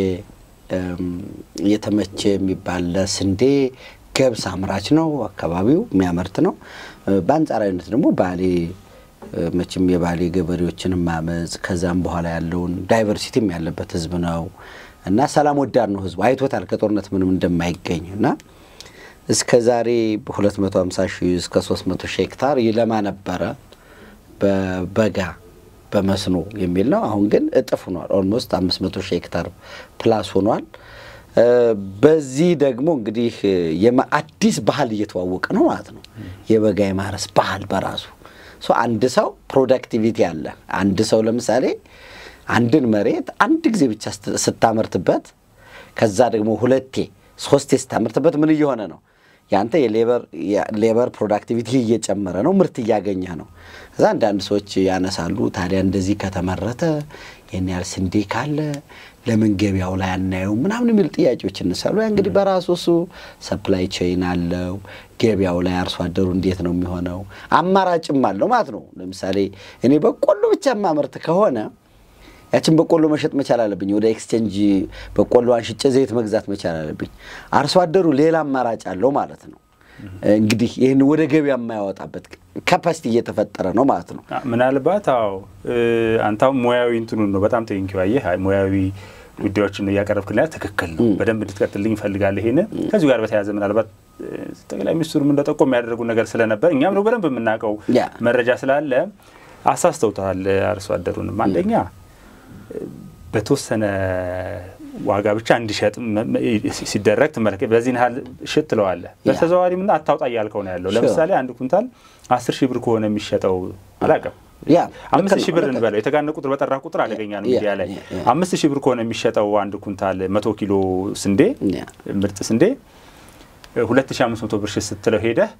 የተመቼ የሚባል ለስንዴ ገብስ አምራች ነው። አካባቢው የሚያመርት ነው። በአንጻራዊነት ደግሞ ባሌ መቼም የባሌ ገበሬዎችን ማመፅ ከዛም በኋላ ያለውን ዳይቨርሲቲም ያለበት ህዝብ ነው እና ሰላም ወዳድ ነው ህዝቡ። አይቶታል ከጦርነት ምንም እንደማይገኝ እና እስከ ዛሬ በ250 ሺህ እስከ 300 ሺህ ሄክታር ይለማ ነበረ በበጋ በመስኖ የሚል ነው። አሁን ግን እጥፍ ሆኗል። ኦልሞስት 500 ሺህ ሄክታር ፕላስ ሆኗል። በዚህ ደግሞ እንግዲህ አዲስ ባህል እየተዋወቀ ነው ማለት ነው። የበጋ የማረስ ባህል በራሱ አንድ ሰው ፕሮዳክቲቪቲ አለ። አንድ ሰው ለምሳሌ አንድን መሬት አንድ ጊዜ ብቻ ስታመርትበት ከዛ ደግሞ ሁለቴ ሶስቴ ስታመርትበት ምን እየሆነ ነው? ያንተ የሌበር ፕሮዳክቲቪቲ እየጨመረ ነው፣ ምርት እያገኘህ ነው። ከዛ አንዳንድ ሰዎች ያነሳሉ፣ ታዲያ እንደዚህ ከተመረተ ይህን ያህል ስንዴ ካለ ለምን ገበያው ላይ አናየው ምናምን የሚሉ ጥያቄዎች ይነሳሉ። ያ እንግዲህ በራሱ እሱ ሰፕላይ ቼይን አለው። ገበያው ላይ አርሶ አደሩ እንዴት ነው የሚሆነው? አማራጭም አለው ማለት ነው። ለምሳሌ እኔ በቆሎ ብቻ ማመርት ከሆነ ያችን በቆሎ መሸጥ መቻል አለብኝ። ወደ ኤክስቼንጅ በቆሎ አንሽጬ ዘይት መግዛት መቻል አለብኝ። አርሶ አደሩ ሌላ አማራጭ አለው ማለት ነው። እንግዲህ ይህን ወደ ገበያ የማያወጣበት ካፓሲቲ እየተፈጠረ ነው ማለት ነው። ምናልባት አዎ፣ አንተ ሙያዊ እንትኑን ነው በጣም ቴንኪው። አየህ ሙያዊ ጉዳዮችን ነው እያቀረብክልና ትክክል ነው። በደንብ እንድትቀጥልኝ እፈልጋለሁ። ይሄን ከዚሁ ጋር በተያያዘ ምናልባት ጠቅላይ ሚኒስትሩም እንደጠቆም የሚያደርጉ ነገር ስለነበር እኛም ነው በደንብ የምናውቀው መረጃ ስላለ አሳስተውታል አርሶ አደሩንም አንደኛ በተወሰነ ዋጋ ብቻ እንዲሸጥ ሲደረግ ትመለከት። በዚህን ያህል ሽጥ ትለዋለህ። በተዘዋዋሪ ምና አታውጣ እያልከው ነው ያለው። ለምሳሌ አንድ ኩንታል አስር ሺህ ብር ከሆነ የሚሸጠው አላውቅም አምስት ሺህ ብር እንበለው የተጋነ ቁጥር በጠራ ቁጥር አደገኛ ነው። ሚዲያ ላይ አምስት ሺህ ብር ከሆነ የሚሸጠው አንድ ኩንታል መቶ ኪሎ ስንዴ ምርጥ ስንዴ ሁለት ሺህ አምስት መቶ ብር ሽጥ ስትለው ሄደህ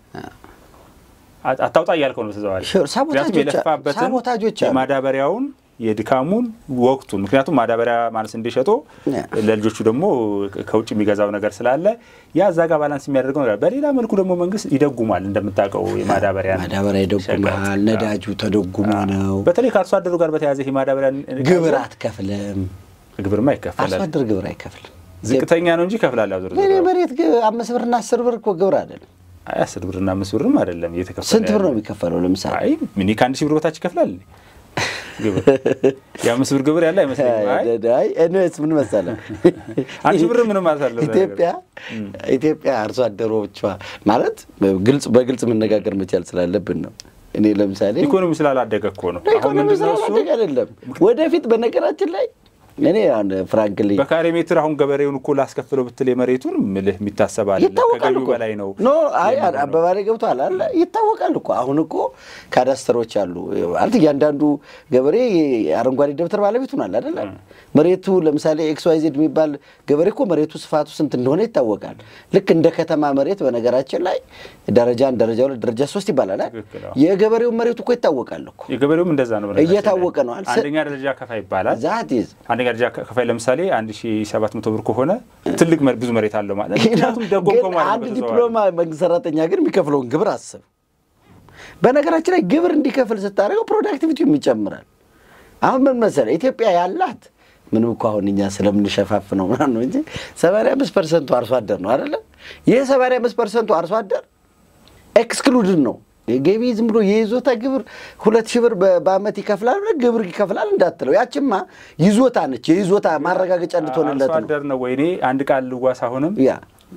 አታውጣ እያልከው ነው በተዘዋዋሪ ምክንያቱም የለፋበትን የማዳበሪያውን የድካሙን ወቅቱን ምክንያቱም ማዳበሪያ ማለት ስንዴ ሸጦ ለልጆቹ ደግሞ ከውጭ የሚገዛው ነገር ስላለ ያ እዛ ጋር ባላንስ የሚያደርገው ነገር። በሌላ መልኩ ደግሞ መንግስት ይደጉማል። እንደምታውቀው የማዳበሪያ ማዳበሪያ ይደጉማል። ነዳጁ ተደጉሞ ነው። በተለይ ከአርሶ አደሩ ጋር በተያያዘ ይህ ማዳበሪያ ግብር አትከፍልም። ግብርማ ይከፈላል። አርሶ አደር ግብር አይከፍልም። ዝቅተኛ ነው እንጂ ይከፍላል። ያው እኔ መሬት አምስት ብርና አስር ብር እኮ ግብር አይደለም። አይ አስር ብርና አምስት ብርም አይደለም እየተከፈለ ስንት ብር ነው የሚከፈለው? ለምሳሌ አይ ሚኒ ከአንድ ሺህ ብር በታች ይከፍላል። ግብር የአምስት ብር ግብር ያለ አይመስለኝም። ምን መሰለህ አንድ ብር ምንም ማለት አለ ኢትዮጵያ ኢትዮጵያ አርሶ አደሮቿ ማለት ግልጽ በግልጽ መነጋገር መቻል ስላለብን ነው። እኔ ለምሳሌ ኢኮኖሚ ስላላደገ እኮ ነው። ኢኮኖሚ ስላላደገ አይደለም። ወደፊት በነገራችን ላይ እኔ አሁን ፍራንክሊ በካሬ ሜትር አሁን ገበሬውን እኮ ላስከፍለው ብትል የመሬቱን ምልህ የሚታሰብ አለ ይታወቃል ከገቢው በላይ ነው። ኖ አይ አባባሌ ገብቷል አለ ይታወቃል እኮ አሁን እኮ ካዳስተሮች አሉ ማለት እያንዳንዱ ገበሬ አረንጓዴ ደብተር ባለቤት ሆኗል አይደለ መሬቱ ለምሳሌ ኤክስ ዋይ ዜድ የሚባል ገበሬ እኮ መሬቱ ስፋቱ ስንት እንደሆነ ይታወቃል ልክ እንደ ከተማ መሬት በነገራችን ላይ ደረጃ አንድ ደረጃ ሁለት ደረጃ ሶስት ይባላል የገበሬው መሬቱ እኮ ይታወቃል እኮ የገበሬውም እንደዛ ነው እየታወቀ ነው አንደኛ ደረጃ ከፋይ ይባላል ዛት ይዝ አንደኛ ደረጃ ከፋይ ለምሳሌ 1700 ብር ከሆነ ትልቅ ብዙ መሬት አለው ማለት ምክንያቱም ደጎም አንድ ዲፕሎማ መንግስት ሰራተኛ ግን የሚከፍለውን ግብር አስብ። በነገራችን ላይ ግብር እንዲከፍል ስታደርገው ፕሮዳክቲቪቲውም ይጨምራል። አሁን ምን መሰለህ ኢትዮጵያ ያላት ምንም እኮ አሁን እኛ ስለምንሸፋፍ ነው ምናምን ነው እንጂ ሰማንያ አምስት ፐርሰንቱ አርሶ አደር ነው አይደለ? ይህ ሰማንያ አምስት ፐርሰንቱ አርሶ አደር ኤክስክሉድን ነው ገቢ ዝም ብሎ የይዞታ ግብር ሁለት ሺህ ብር በአመት ይከፍላል ብለህ ግብር ይከፍላል እንዳትለው። ያችማ ይዞታ ነች፣ የይዞታ ማረጋገጫ እንድትሆንለት አርሶ አደር ነው። ወይኔ አንድ ቃል ልዋስ አሁንም ያ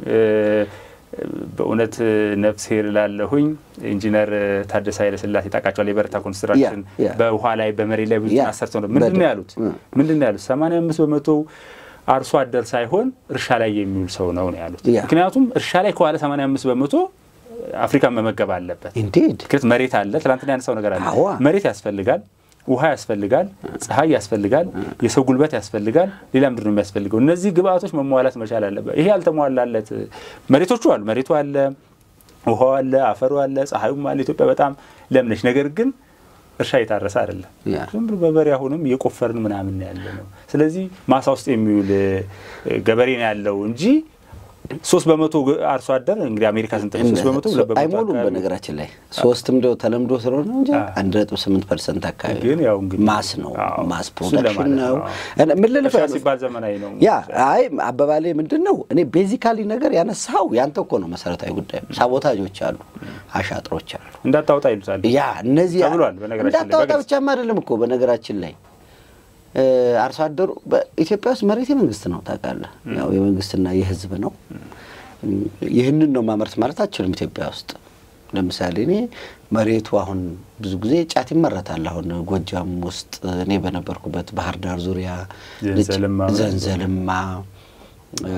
በእውነት ነፍስ ላለሁኝ ኢንጂነር ታደሰ ኃይለስላሴ ታውቃቸዋል። የበረታ ኮንስትራክሽን በውሃ ላይ በመሬት ላይ ብዙ አሰርተው ነው። ምንድን ነው ያሉት? ምንድን ነው ያሉት? ሰማንያ አምስት በመቶ አርሶ አደር ሳይሆን እርሻ ላይ የሚውል ሰው ነው ነው ያሉት። ምክንያቱም እርሻ ላይ ከዋለ ሰማንያ አምስት በመቶ አፍሪካን መመገብ አለበት። ኢንዲድ ምክንያት መሬት አለ። ትናንትና ያነሳው ነገር አለ። መሬት ያስፈልጋል፣ ውሃ ያስፈልጋል፣ ፀሐይ ያስፈልጋል፣ የሰው ጉልበት ያስፈልጋል። ሌላ ምንድን ነው የሚያስፈልገው? እነዚህ ግብአቶች መሟላት መቻል አለበት። ይሄ ያልተሟላለት መሬቶቹ አሉ። መሬቱ አለ፣ ውሃው አለ፣ አፈሩ አለ፣ ፀሐዩም አለ። ኢትዮጵያ በጣም ለም ነች። ነገር ግን እርሻ የታረሰ አይደለም። ዝም ብሎ በበሬ አሁንም እየቆፈርን ምናምን ያለ ነው። ስለዚህ ማሳ ውስጥ የሚውል ገበሬ ነው ያለው እንጂ ሶስት በመቶ አርሶ አደር እንግዲህ አሜሪካ ስንት ነው? ሶስት በመቶ ሁለት በመቶ አይሞሉም። አካባቢ በነገራችን ላይ ሶስትም እንደው ተለምዶ ስለሆነ እንጂ አንድ ነጥብ ስምንት ፐርሰንት አካባቢ ግን ያው እንግዲህ ማስ ነው አዎ፣ ማስ እሱን ፕሮዳክሽን ለማለት ነው። ነው። ምን ልልህ እርሻ ነው ሲባል ዘመናዊ ነው። ያ አይ አበባሌ ምንድን ነው እኔ ቤዚካሊ ነገር ያነሳው ያንተ እኮ ነው መሰረታዊ ጉዳይ። ሳቦታጆች አሉ፣ አሻጥሮች አሉ። እንዳታወጣ ይሉታል። ያ እነዚህ ተብሏል በነገራችን ላይ እንዳታወጣ በግልጽ። ብቻም አይደለም እኮ በነገራችን ላይ እ፣ አርሶ አደሩ በኢትዮጵያ ውስጥ መሬት የመንግስት ነው ታውቃለህ። ያው የመንግስትና የህዝብ ነው። እም፣ ይህንን ነው ማምረት ማለት አችልም ኢትዮጵያ ውስጥ ለምሳሌ እኔ መሬቱ አሁን ብዙ ጊዜ ጫት ይመረታል። አሁን ጎጃም ውስጥ እኔ በነበርኩበት ባህር ዳር ዙሪያ ዘንዘልማ ዘንዘልማ እ፣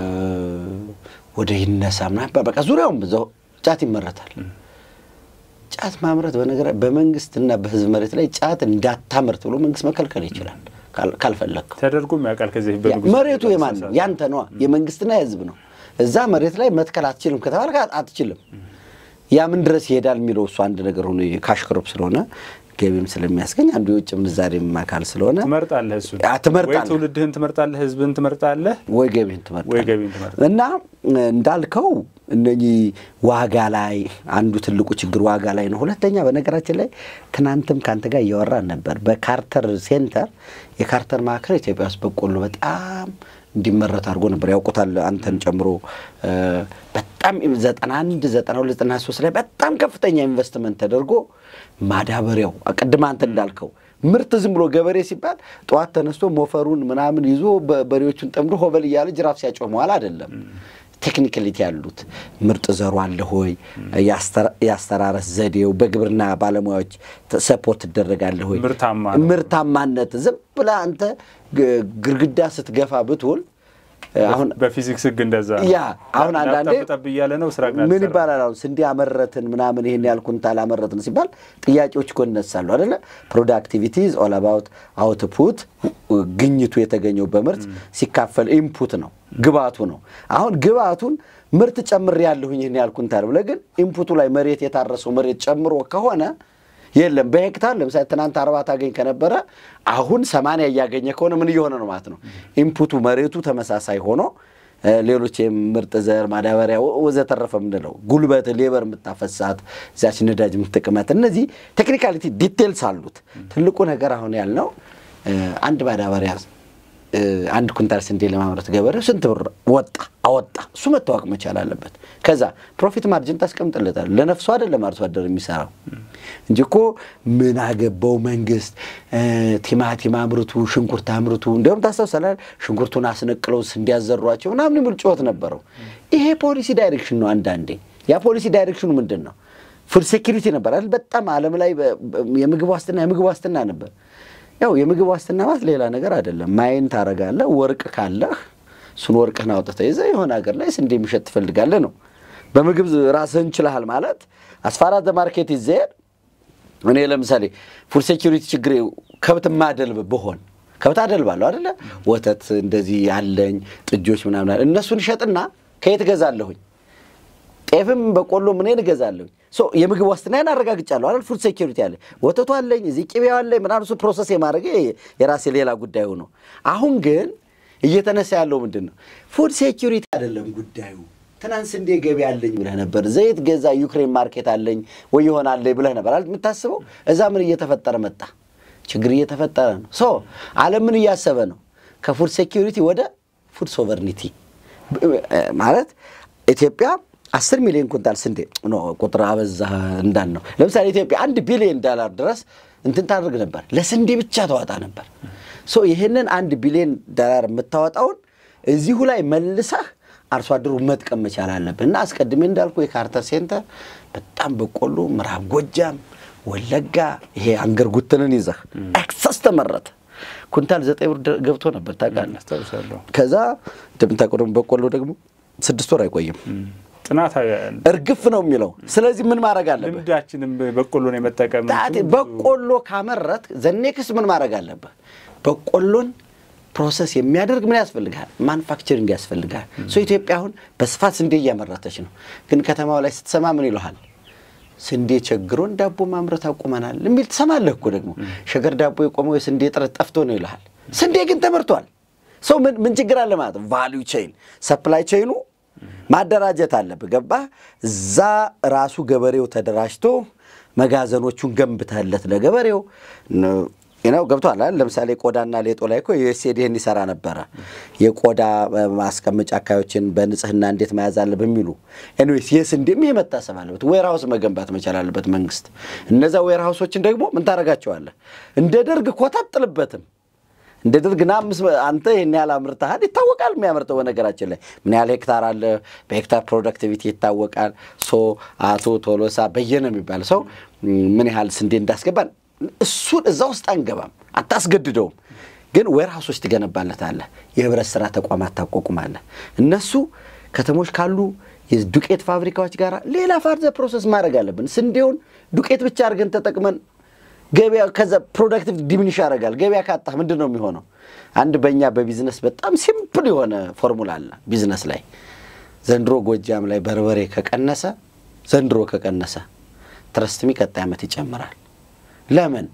ወደ ይነሳ ምናምን በቃ ዙሪያውም በዛው ጫት ይመረታል። ጫት ማምረት በነገራ በመንግስትና በህዝብ መሬት ላይ ጫት እንዳታመርት ብሎ መንግስት መከልከል ይችላል ካል- ካልፈለግከው። ተደርጎም ያውቃል። ከዚህ ያ- በንጉሥ መሬቱ የማን ነው? ያንተ ነዋ። የመንግስትና የህዝብ ነው። እዛ መሬት ላይ መትከል አትችልም ከተባልክ አት- አትችልም። ያ ምን ድረስ ይሄዳል የሚለው እሱ አንድ ነገር ሆኖ የካሽ ክሮፕ ስለሆነ ገቢም ስለሚያስገኝ አንዱ የውጭ ምንዛሬም አካል ስለሆነ ትመርጣለህ። እሱን ያ ትመርጣለህ። ወይ ትውልድህን ትመርጣለህ፣ ህዝብህን ትመርጣለህ፣ ወይ ገቢን ትመርጣለህ ወይ ገቢን ትመርጣለህ። እና እንዳልከው እነኚህ ዋጋ ላይ አንዱ ትልቁ ችግር ዋጋ ላይ ነው። ሁለተኛ በነገራችን ላይ ትናንትም ከአንተ ጋር እያወራን ነበር። በካርተር ሴንተር የካርተር ማዕከል ኢትዮጵያ ውስጥ በቆሎ በጣም እንዲመረት አድርጎ ነበር። ያውቁታል አንተን ጨምሮ እ፣ በጣም ዘጠና አንድ ዘጠና ሁለት ዘጠና ሶስት ላይ በጣም ከፍተኛ ኢንቨስትመንት ተደርጎ ማዳበሪያው ቅድም አንተ እንዳልከው ምርት ዝም ብሎ ገበሬ ሲባል ጠዋት ተነስቶ ሞፈሩን ምናምን ይዞ በ- በሬዎቹን ጠምዶ ሆበል እያለ ጅራፍ ሲያጮህ መዋል አይደለም። ቴክኒካሊቲ ያሉት ምርጥ ዘሩ አለ ሆይ፣ የአስተራ- የአስተራረስ ዘዴው በግብርና ባለሙያዎች ተ- ሰፖርት ትደረጋለህ ሆይ፣ ምርታማ ነው። ምርታማነት ዝም ብለህ አንተ ግ- ግድግዳ ስትገፋ ብትውል አሁን በፊዚክስ ህግ እንደዛ ነው። ያ አሁን አንዳንዴ ጠብ እያለ ነው ስራ ግን ምን አልሰራም። ይባላል? አሁን ስንዴ አመረትን ምናምን ይሄን ያህል ኩንታል አመረትን ሲባል ጥያቄዎች እኮ ይነሳሉ አይደለ? ፕሮዳክቲቪቲ ኢዝ ኦል አባውት አውትፑት፣ ግኝቱ የተገኘው በምርት ሲካፈል ኢንፑት ነው ግብአቱ ነው። አሁን ግብአቱን ምርት ጨምሬ ያለሁኝ ይህን ያህል ኩንታል ብለህ ግን ኢንፑቱ ላይ መሬት የታረሰው መሬት ጨምሮ ከሆነ የለም በሄክታር ለምሳሌ ትናንት አርባ ታገኝ ከነበረ አሁን ሰማንያ እያገኘ ከሆነ ምን እየሆነ ነው ማለት ነው? ኢንፑቱ መሬቱ ተመሳሳይ ሆኖ እ፣ ሌሎች የምርጥ ዘር ማዳበሪያ ወ- ወዘተረፈ ምንለው ጉልበት ሌበር የምታፈሳት እዚያች ነዳጅ የምትጠቅመት እነዚህ ቴክኒካሊቲ ዲቴልስ አሉት። ትልቁ ነገር አሁን ያልነው እ፣ አንድ ማዳበሪያ እ፣ አንድ ኩንታል ስንዴ ለማምረት ገበሬው ስንት ብር ወጣ አወጣ፣ እሱ መታወቅ መቻል አለበት። ከዛ ፕሮፊት ማርጅን ታስቀምጥለታል። ለነፍሱ አይደለም አርሶ አደር የሚሰራው እንጂ እኮ ምን አገባው መንግስት እ፣ ቲማቲም አምርቱ፣ ሽንኩርት አምርቱ። እንዲሁም ታስታውሳለህ ሽንኩርቱን አስነቅለው እንዲያዘሯቸው ምናምን የሚል ጩኸት ነበረው። ይሄ ፖሊሲ ዳይሬክሽን ነው። አንዳንዴ ያ ፖሊሲ ዳይሬክሽኑ ምንድን ነው? ፉድ ሴኪሪቲ ነበር አይደል? በጣም ዓለም ላይ በ- በ- የምግብ ዋስትና የምግብ ዋስትና ነበር። ያው የምግብ ዋስትና ማለት ሌላ ነገር አይደለም። ማይን ታረጋለህ። ወርቅ ካለህ እሱን ወርቅህን አውጥተህ ይዘህ የሆነ ሀገር ላይ ስንዴ የሚሸጥ ትፈልጋለህ ነው። በምግብ ራስህን ችለሃል ማለት አስፋራት ማርኬት ይዘሄድ እኔ ለምሳሌ ፉድ ሴኪሪቲ ችግር ከብት ማደልብ ብሆን ከብት አደልባለሁ አደለ? ወተት እንደዚህ ያለኝ ጥጆች ምናምን አለ። እነሱን እሸጥና ከየት እገዛለሁኝ? ጤፍም በቆሎ ምንን እገዛለሁኝ። ሶ የምግብ ዋስትናዬን አረጋግጫለሁ አይደል? ፉድ ሴኪሪቲ አለ። ወተቱ አለኝ፣ እዚህ ቅቤው አለኝ ምናምን። እሱ ፕሮሰስ የማድረግ የራሴ ሌላ ጉዳዩ ነው። አሁን ግን እየተነሳ ያለው ምንድን ነው? ፉድ ሴኪሪቲ አይደለም ጉዳዩ። ትናንት ስንዴ ገቢ አለኝ ብለህ ነበር። ዘይት ገዛ ዩክሬን ማርኬት አለኝ ወይ ይሆናለኝ ብለህ ነበር አይደል የምታስበው። እዛ ምን እየተፈጠረ መጣ? ችግር እየተፈጠረ ነው። ሶ ዓለም ምን እያሰበ ነው? ከፉድ ሴኪሪቲ ወደ ፉድ ሶቨርኒቲ ማለት ኢትዮጵያ አስር ሚሊዮን ኩንታል ስንዴ ኖ ቁጥር አበዛ እንዳን ነው። ለምሳሌ ኢትዮጵያ አንድ ቢሊዮን ዶላር ድረስ እንትን ታደርግ ነበር፣ ለስንዴ ብቻ ተዋጣ ነበር። ሶ ይህንን አንድ ቢሊዮን ዶላር የምታወጣውን እዚሁ ላይ መልሰህ አርሶ አደሩ መጥቀም መቻል አለብህ። እና አስቀድሜ እንዳልኩ የካርተር ሴንተር በጣም በቆሎ ምዕራብ ጎጃም፣ ወለጋ ይሄ አንገር ጉትንን ይዘህ ኤክሰስ ተመረተ። ኩንታል ዘጠኝ ብር ገብቶ ነበር ታውቃለህ። አስታውሳለሁ። ከዛ እንደምታውቀው ደግሞ በቆሎ ደግሞ ስድስት ወር አይቆይም፣ ጥናት እርግፍ ነው የሚለው። ስለዚህ ምን ማድረግ አለብህ? ልምዳችንም በቆሎን የመጠቀም ጣቴ በቆሎ ካመረት ዘኔክስ ምን ማድረግ አለብህ? በቆሎን ፕሮሰስ የሚያደርግ ምን ያስፈልጋል? ማኑፋክቸሪንግ ያስፈልጋል። ሶ ኢትዮጵያ አሁን በስፋት ስንዴ እያመረተች ነው። ግን ከተማው ላይ ስትሰማ ምን ይለሃል? ስንዴ ቸግሮን ዳቦ ማምረት አቁመናል የሚል ትሰማለህ እኮ ደግሞ። ሸገር ዳቦ የቆመው የስንዴ እጥረት ጠፍቶ ነው ይልሃል። ስንዴ ግን ተመርቷል። ሰው ምን ችግር አለ ማለት ነው? ቫሊዩ ቼይን ሰፕላይ ቼይኑ ማደራጀት አለብህ። ገባህ? እዛ ራሱ ገበሬው ተደራጅቶ መጋዘኖቹን ገንብተለት ለገበሬው ነው ገብቷል አይደል? ለምሳሌ ቆዳና ሌጦ ላይ እኮ ዩኤስኤድ ይህን ይሰራ ነበረ። የቆዳ ማስቀመጫ አካባቢዎችን በንጽህና እንዴት መያዝ አለ በሚሉ ኤኒዌይስ፣ የስንዴም ይሄ መታሰብ አለበት። ዌርሃውስ መገንባት መቻል አለበት መንግስት። እነዛ ዌርሃውሶችን ደግሞ ምን ታደርጋቸዋለህ? እንደ ደርግ ኮታ አጥልበትም እንደ ደርግ ና አንተ ይህን ያህል አምርተሃል ይታወቃል። የሚያመርተው በነገራችን ላይ ምን ያህል ሄክታር አለ፣ በሄክታር ፕሮዳክቲቪቲ ይታወቃል። ሶ አቶ ቶሎሳ በየነ የሚባል ሰው ምን ያህል ስንዴ እንዳስገባን እሱን እዛ ውስጥ አንገባም፣ አታስገድደውም። ግን ዌርሃውሶች ትገነባለታለህ፣ የህብረት ስራ ተቋማት ታቋቁማለህ። እነሱ ከተሞች ካሉ የዱቄት ፋብሪካዎች ጋር ሌላ ፋርዘ ፕሮሰስ ማድረግ አለብን። ስንዴውን ዱቄት ብቻ አድርገን ተጠቅመን ገበያ ከዛ ፕሮዳክቲቭ ዲሚኒሽ ያደርጋል። ገበያ ካጣህ ምንድን ነው የሚሆነው? አንድ በእኛ በቢዝነስ በጣም ሲምፕል የሆነ ፎርሙላ አለ ቢዝነስ ላይ። ዘንድሮ ጎጃም ላይ በርበሬ ከቀነሰ ዘንድሮ ከቀነሰ ትረስትሚ ቀጣይ ዓመት ይጨምራል። ለምን?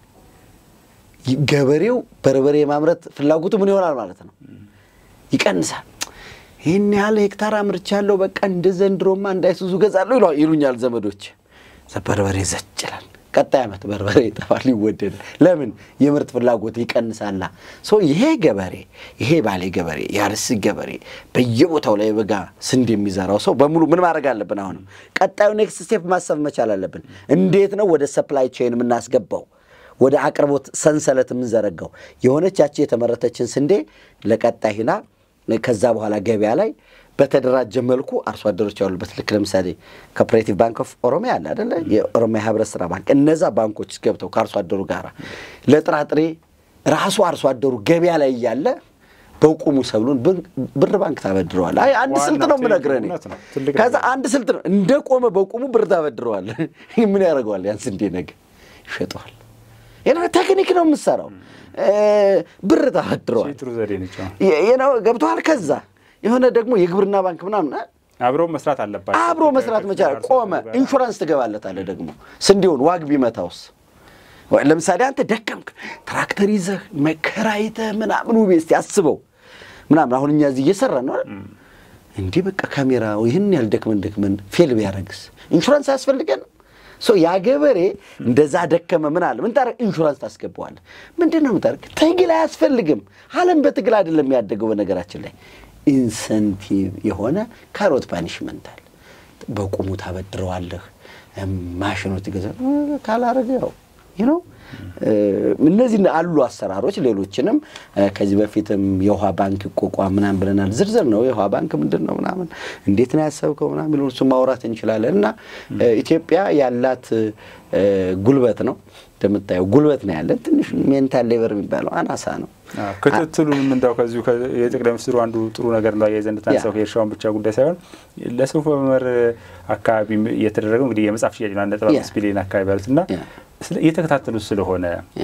ገበሬው በርበሬ የማምረት ፍላጎቱ ምን ይሆናል ማለት ነው? ይቀንሳል። ይህን ያህል ሄክታር አምርቻለሁ፣ በቃ እንደ ዘንድሮማ እንዳይሱዙ ገዛለሁ ይሉኛል ዘመዶች። በርበሬ ዘጭ ይላል። ቀጣይ ዓመት በርበሬ ይጠፋል፣ ይወደዳል። ለምን? የምርት ፍላጎት ይቀንሳላ። ሶ ይሄ ገበሬ ይሄ ባሌ ገበሬ የአርሲ ገበሬ በየቦታው ላይ በጋ ስንዴ የሚዘራው ሰው በሙሉ ምን ማድረግ አለብን? አሁንም ቀጣዩ ኔክስት ስቴፕ ማሰብ መቻል አለብን። እንዴት ነው ወደ ሰፕላይ ቼን የምናስገባው ወደ አቅርቦት ሰንሰለት የምንዘረጋው? የሆነች ያቺ የተመረተችን ስንዴ ለቀጣይ ሂና ከዛ በኋላ ገበያ ላይ በተደራጀ መልኩ አርሶ አደሮች ያሉበት ልክ ለምሳሌ ኮፐሬቲቭ ባንክ ኦፍ ኦሮሚያ አለ አደለ? የኦሮሚያ ህብረት ስራ ባንክ እነዛ ባንኮች ገብተው ከአርሶ አደሩ ጋር ለጥራጥሬ ራሱ አርሶ አደሩ ገበያ ላይ እያለ በቁሙ ሰብሉን ብር ባንክ ታበድረዋል። አይ አንድ ስልት ነው የምነግርህ እኔ። ከዛ አንድ ስልት ነው እንደ ቆመ በቁሙ ብር ታበድረዋል። ምን ያደርገዋል? ያን ስንዴ ነገ ይሸጠዋል። ቴክኒክ ነው የምትሰራው። ብር ታበድረዋል። ገብተዋል። ከዛ የሆነ ደግሞ የግብርና ባንክ ምናምን አብሮ መስራት አለባቸው። አብሮ መስራት መቻል ቆመ። ኢንሹራንስ ትገባለታለህ ደግሞ ስንዴውን ዋግ ቢመታውስ ለምሳሌ አንተ ደከምክ፣ ትራክተር ይዘህ መከራይተህ ምናምን ውቤ እስኪ አስበው ምናምን አሁን እኛ እዚህ እየሰራን ነው እንዲህ በቃ ካሜራ ይህን ያህል ደክመን ደክመን ፌል ቢያደርግስ ኢንሹራንስ አያስፈልገንም? ያ ገበሬ እንደዛ ደከመ ምን አለ ምን ታደርግ ኢንሹራንስ ታስገባዋለህ። ምንድን ነው የምታደርግ? ትግል አያስፈልግም። ዓለም በትግል አይደለም ያደገው። በነገራችን ላይ ኢንሰንቲቭ የሆነ ካሮት ፓኒሽመንት አለ። በቁሙ ታበድረዋለህ። ማሽኖ ትገዛ ካላረገ ያው ነው። እነዚህ አሉ አሰራሮች። ሌሎችንም ከዚህ በፊትም የውሃ ባንክ ይቋቋም ምናምን ብለናል። ዝርዝር ነው የውሃ ባንክ ምንድን ነው ምናምን እንዴት ነው ያሰብከው ምናምን ቢሉ እሱ ማውራት እንችላለን። እና ኢትዮጵያ ያላት ጉልበት ነው እንደምታየው ጉልበት ነው ያለን። ትንሽ ሜንታል ሌበር የሚባለው አናሳ ነው። ክትትሉንም እንዳው ከዚሁ የጠቅላይ ሚኒስትሩ አንዱ ጥሩ ነገር ነው አያይዘህ እንድታነሳው የእርሻውን ብቻ ጉዳይ ሳይሆን ለሰው መመር አካባቢ የተደረገው እንግዲህ የመጽሐፍ ሽያጭ ነው አንድ ነጥብ አምስት ቢሊዮን አካባቢ ያሉት እና እየተከታተሉት ስለሆነ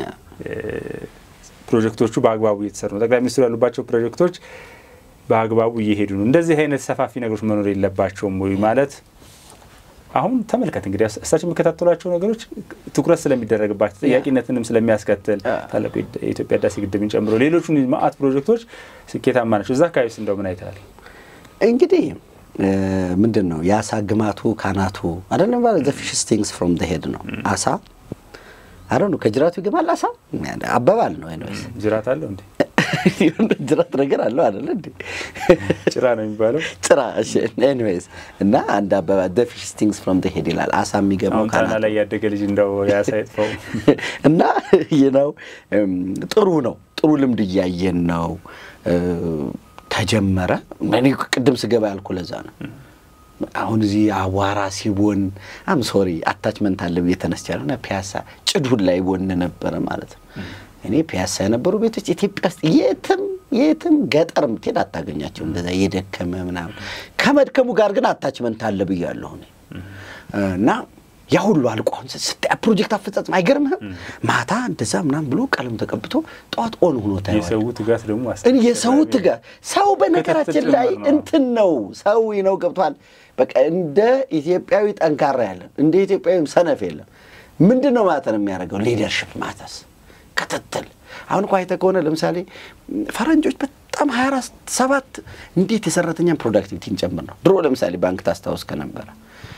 ፕሮጀክቶቹ በአግባቡ እየተሰሩ ነው። ጠቅላይ ሚኒስትሩ ያሉባቸው ፕሮጀክቶች በአግባቡ እየሄዱ ነው። እንደዚህ አይነት ሰፋፊ ነገሮች መኖር የለባቸውም ወይ ማለት አሁን ተመልከት እንግዲህ እሳቸው የሚከታተሏቸው ነገሮች ትኩረት ስለሚደረግባቸው ጥያቄነትንም ስለሚያስከትል ታላቁ የኢትዮጵያ ህዳሴ ግድብን ጨምሮ ሌሎቹን ማአት ፕሮጀክቶች ስኬታማ ናቸው። እዛ አካባቢ ውስጥ እንደው ምን አይተሃል? እንግዲህ ምንድን ነው የአሳ ግማቱ ካናቱ አይደለም ባለ ዘ ፊሽ ስቲንግስ ፍሮም ዘ ሄድ ነው አሳ አረ ነው ከጅራቱ ይገማል አሳ አባባል ነው። ኤኒዌይስ ጅራት አለው እንዴ? ጅራት ነገር አለው አይደለ እንዴ? ጭራ ነው የሚባለው። ጭራ እሺ። ኤኒዌይስ እና አንድ አባባል ዘ ፊሽ ስቲንግስ ፍሮም ዘ ሄድ ይላል። አሳ የሚገባው ካና ላይ ያደገ ልጅ እንደው ያሳ ይጥፋው እና ነው ጥሩ ነው። ጥሩ ልምድ እያየን ነው። ተጀመረ። እኔ ቅድም ስገባ ያልኩ ለዛ ነው። አሁን እዚህ አቧራ ሲቦን አም ሶሪ አታችመንት አለ ብዬ ተነስቻለሁ እና ፒያሳ ጭዱን ላይ ቦን ነበረ ማለት ነው። እኔ ፒያሳ የነበሩ ቤቶች ኢትዮጵያ ውስጥ የትም የትም ገጠር ምትሄድ አታገኛቸው እንደዛ የደከመ ምናምን። ከመድከሙ ጋር ግን አታችመንት አለ ብያለሁ እና ያ ሁሉ አልቆ አሁን ስታይ ፕሮጀክት አፈጻጸም አይገርምህም? ማታ እንደዛ ምናምን ብሎ ቀለም ተቀብቶ ጠዋት ኦን ሆኖ ታየዋለህ። የሰው ትጋት ደግሞ የሰው ትጋት ሰው በነገራችን ላይ እንትን ነው ሰው ነው ገብቷል። በቃ እንደ ኢትዮጵያዊ ጠንካራ ያለን እንደ ኢትዮጵያዊ ሰነፍ የለም። ምንድን ነው ማለት ነው የሚያደርገው ሊደርሽፕ ማተስ ክትትል አሁን እኮ አይተህ ከሆነ ለምሳሌ ፈረንጆች በጣም ሀያ አራት ሰባት እንዴት የሰራተኛን ፕሮዳክቲቪቲ እንጨምር ነው። ድሮ ለምሳሌ ባንክ ታስታውስ ከነበረ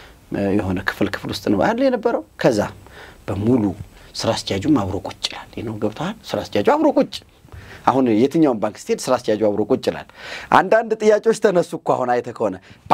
የሆነ ክፍል ክፍል ውስጥ ነው አለ የነበረው። ከዛ በሙሉ ስራ አስኪያጁም አብሮ ቁጭ ይላል ነው ገብተዋል። ስራ አስኪያጁ አብሮ ቁጭ አሁን የትኛውን ባንክ ስትሄድ ስራ አስኪያጁ አብሮ ቁጭ ይላል። አንዳንድ ጥያቄዎች ተነሱ እኮ አሁን አይተህ ከሆነ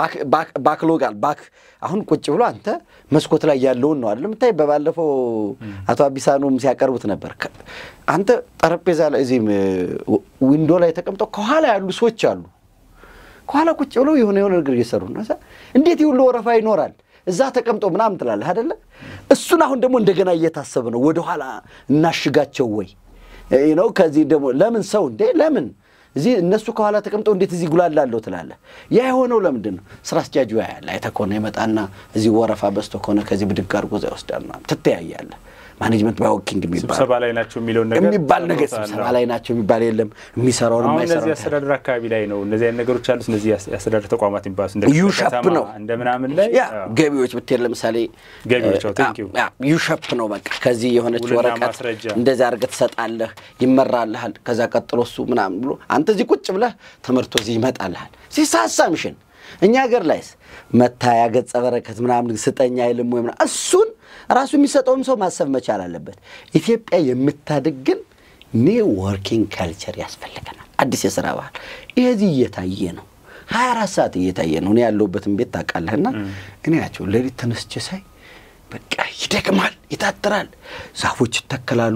ባክሎጋል ባክ አሁን ቁጭ ብሎ አንተ መስኮት ላይ ያለውን ነው አይደል የምታይ። በባለፈው አቶ አቢሳኖም ሲያቀርቡት ነበር። አንተ ጠረጴዛ ላይ እዚህም ዊንዶ ላይ ተቀምጠው ከኋላ ያሉ ሰዎች አሉ። ከኋላ ቁጭ ብለው የሆነ የሆነ ነገር እየሰሩ ነው። እንዴት ይሁሉ ወረፋ ይኖራል? እዛ ተቀምጦ ምናምን ትላለህ አይደለ? እሱን አሁን ደግሞ እንደገና እየታሰበ ነው። ወደኋላ እናሽጋቸው ወይ ነው ከዚህ ደግሞ ለምን ሰው እንዴ ለምን እዚህ እነሱ ከኋላ ተቀምጠው እንዴት እዚህ ጉላላለሁ ትላለህ። ያ የሆነው ለምንድን ነው? ስራ አስኪያጁ ያያል። አይተህ ከሆነ ይመጣና እዚህ ወረፋ በዝቶ ከሆነ ከዚህ ብድግ አድርጎ እዛ ይወስዳል። ትተያያለህ። ማኔጅመንት ባይወኪንግ ስብሰባ ላይ ናቸው የሚለውን ነገር የሚባል ነገር ስብሰባ ላይ ናቸው የሚባል የለም። የሚሰራውን አሁን የማይሰራው እነዚህ አስተዳደር አካባቢ ላይ ነው እነዚህ አይነት ነገሮች አሉት። እነዚህ የአስተዳደር ተቋማት የሚባሉት እንደ ዩሸፕ ከተማ ነው እንደ ምናምን ላይ ያ ገቢዎች ብትሄድ ለምሳሌ ገቢዎች፣ አዎ፣ thank you። ያ ዩሸፕ ነው በቃ ከዚህ የሆነች ውልና ወረቀት ማስረጃ። እንደዚህ አድርገህ ትሰጣለህ፣ ይመራልሃል። ከዛ ቀጥሎ እሱ ምናምን ብሎ አንተ እዚህ ቁጭ ብለህ ተመርቶ እዚህ ይመጣልሃል። ሲሳሳ ምሽን እኛ ሀገር ላይስ መታያ ገጸ በረከት ምናምን ስጠኝ አይልም ወይ ምናምን እሱን ራሱ የሚሰጠውም ሰው ማሰብ መቻል አለበት። ኢትዮጵያ የምታድግ ግን ኒው ወርኪንግ ካልቸር ያስፈልገናል። አዲስ የስራ ባህል ይህ እዚህ እየታየ ነው። ሀያ አራት ሰዓት እየታየ ነው። እኔ ያለሁበትን ቤት ታውቃለህና እኔ ናቸው ሌሊት ተነስቼ ሳይ በቃ ይደክማል፣ ይታትራል። ዛፎች ይተከላሉ።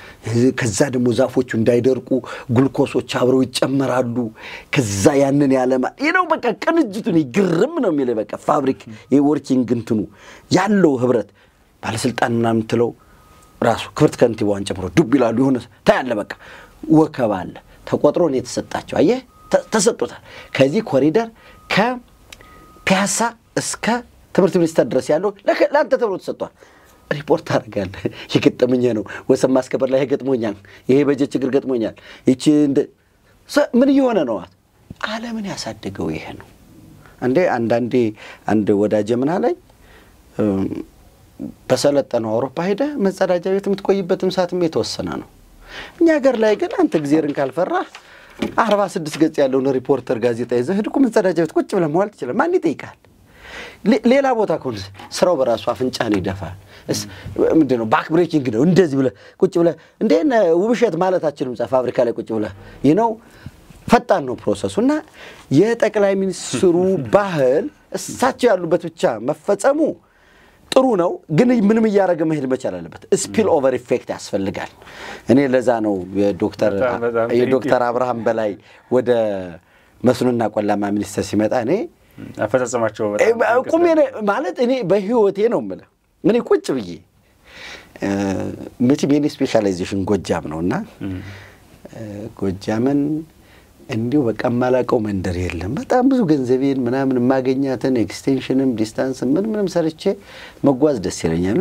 ከዛ ደግሞ ዛፎቹ እንዳይደርቁ ግሉኮሶች አብረው ይጨመራሉ። ከዛ ያንን ያለማ ይህ ነው በቃ ቅንጅቱን ግርም ነው የሚል በቃ ፋብሪክ የወርኪንግ እንትኑ ያለው ህብረት ባለስልጣን ምናምን ትለው ራሱ ክብርት ከንቲባዋን ጨምሮ ዱብ ይላሉ። የሆነ ታያለ በቃ ወከባ አለ ተቆጥሮ ነው የተሰጣቸው። አየህ ተሰጥቶታል። ከዚህ ኮሪደር ከፒያሳ እስከ ትምህርት ሚኒስቴር ድረስ ያለው ለአንተ ተብሎ ተሰጥቷል። ሪፖርት አደርጋለህ። የገጠመኝ ነው። ወሰን ማስከበር ላይ ገጥሞኛል። ይሄ በጀት ችግር ገጥሞኛል። ይቺ ምን እየሆነ ነው? ዓለምን ያሳደገው ይሄ ነው። እንዴ አንዳንዴ አንድ ወዳጀ ምና ላይ በሰለጠነው አውሮፓ ሄደ መጸዳጃ ቤት የምትቆይበትም ሰዓትም የተወሰነ ነው። እኛ ሀገር ላይ ግን አንተ ጊዜርን ካልፈራህ አርባ ስድስት ገጽ ያለውን ሪፖርተር ጋዜጣ ይዘህ ሂድ እኮ መጸዳጃ ቤት ቁጭ ብለህ መዋል ትችላለህ። ማን ይጠይቃል? ሌላ ቦታ ከሆነ ስራው በራሱ አፍንጫህን ይደፋል። ምንድን ነው ባክ ብሬኪንግ ነው። እንደዚህ ብለህ ቁጭ ብለህ እንደ ውብሸት ማለታችንም ፋብሪካ ላይ ቁጭ ብለህ ይህ ነው። ፈጣን ነው ፕሮሰሱ እና የጠቅላይ ሚኒስትሩ ባህል እሳቸው ያሉበት ብቻ መፈጸሙ ጥሩ ነው፣ ግን ምንም እያደረገ መሄድ መቻል አለበት። ስፒል ኦቨር ኢፌክት ያስፈልጋል። እኔ ለዛ ነው የዶክተር አብርሃም በላይ ወደ መስኖና ቆላማ ሚኒስቴር ሲመጣ እኔ አፈጻጸማቸው ቁሜ ማለት እኔ በህይወቴ ነው የምልህ እኔ ቁጭ ብዬ መቼም የኔ ስፔሻላይዜሽን ጎጃም ነው እና ጎጃምን እንዲሁ በቃ የማላውቀው መንደር የለም። በጣም ብዙ ገንዘቤን ምናምን የማገኛትን ኤክስቴንሽንም ዲስታንስ ምን ምንም ሰርቼ መጓዝ ደስ ይለኛልና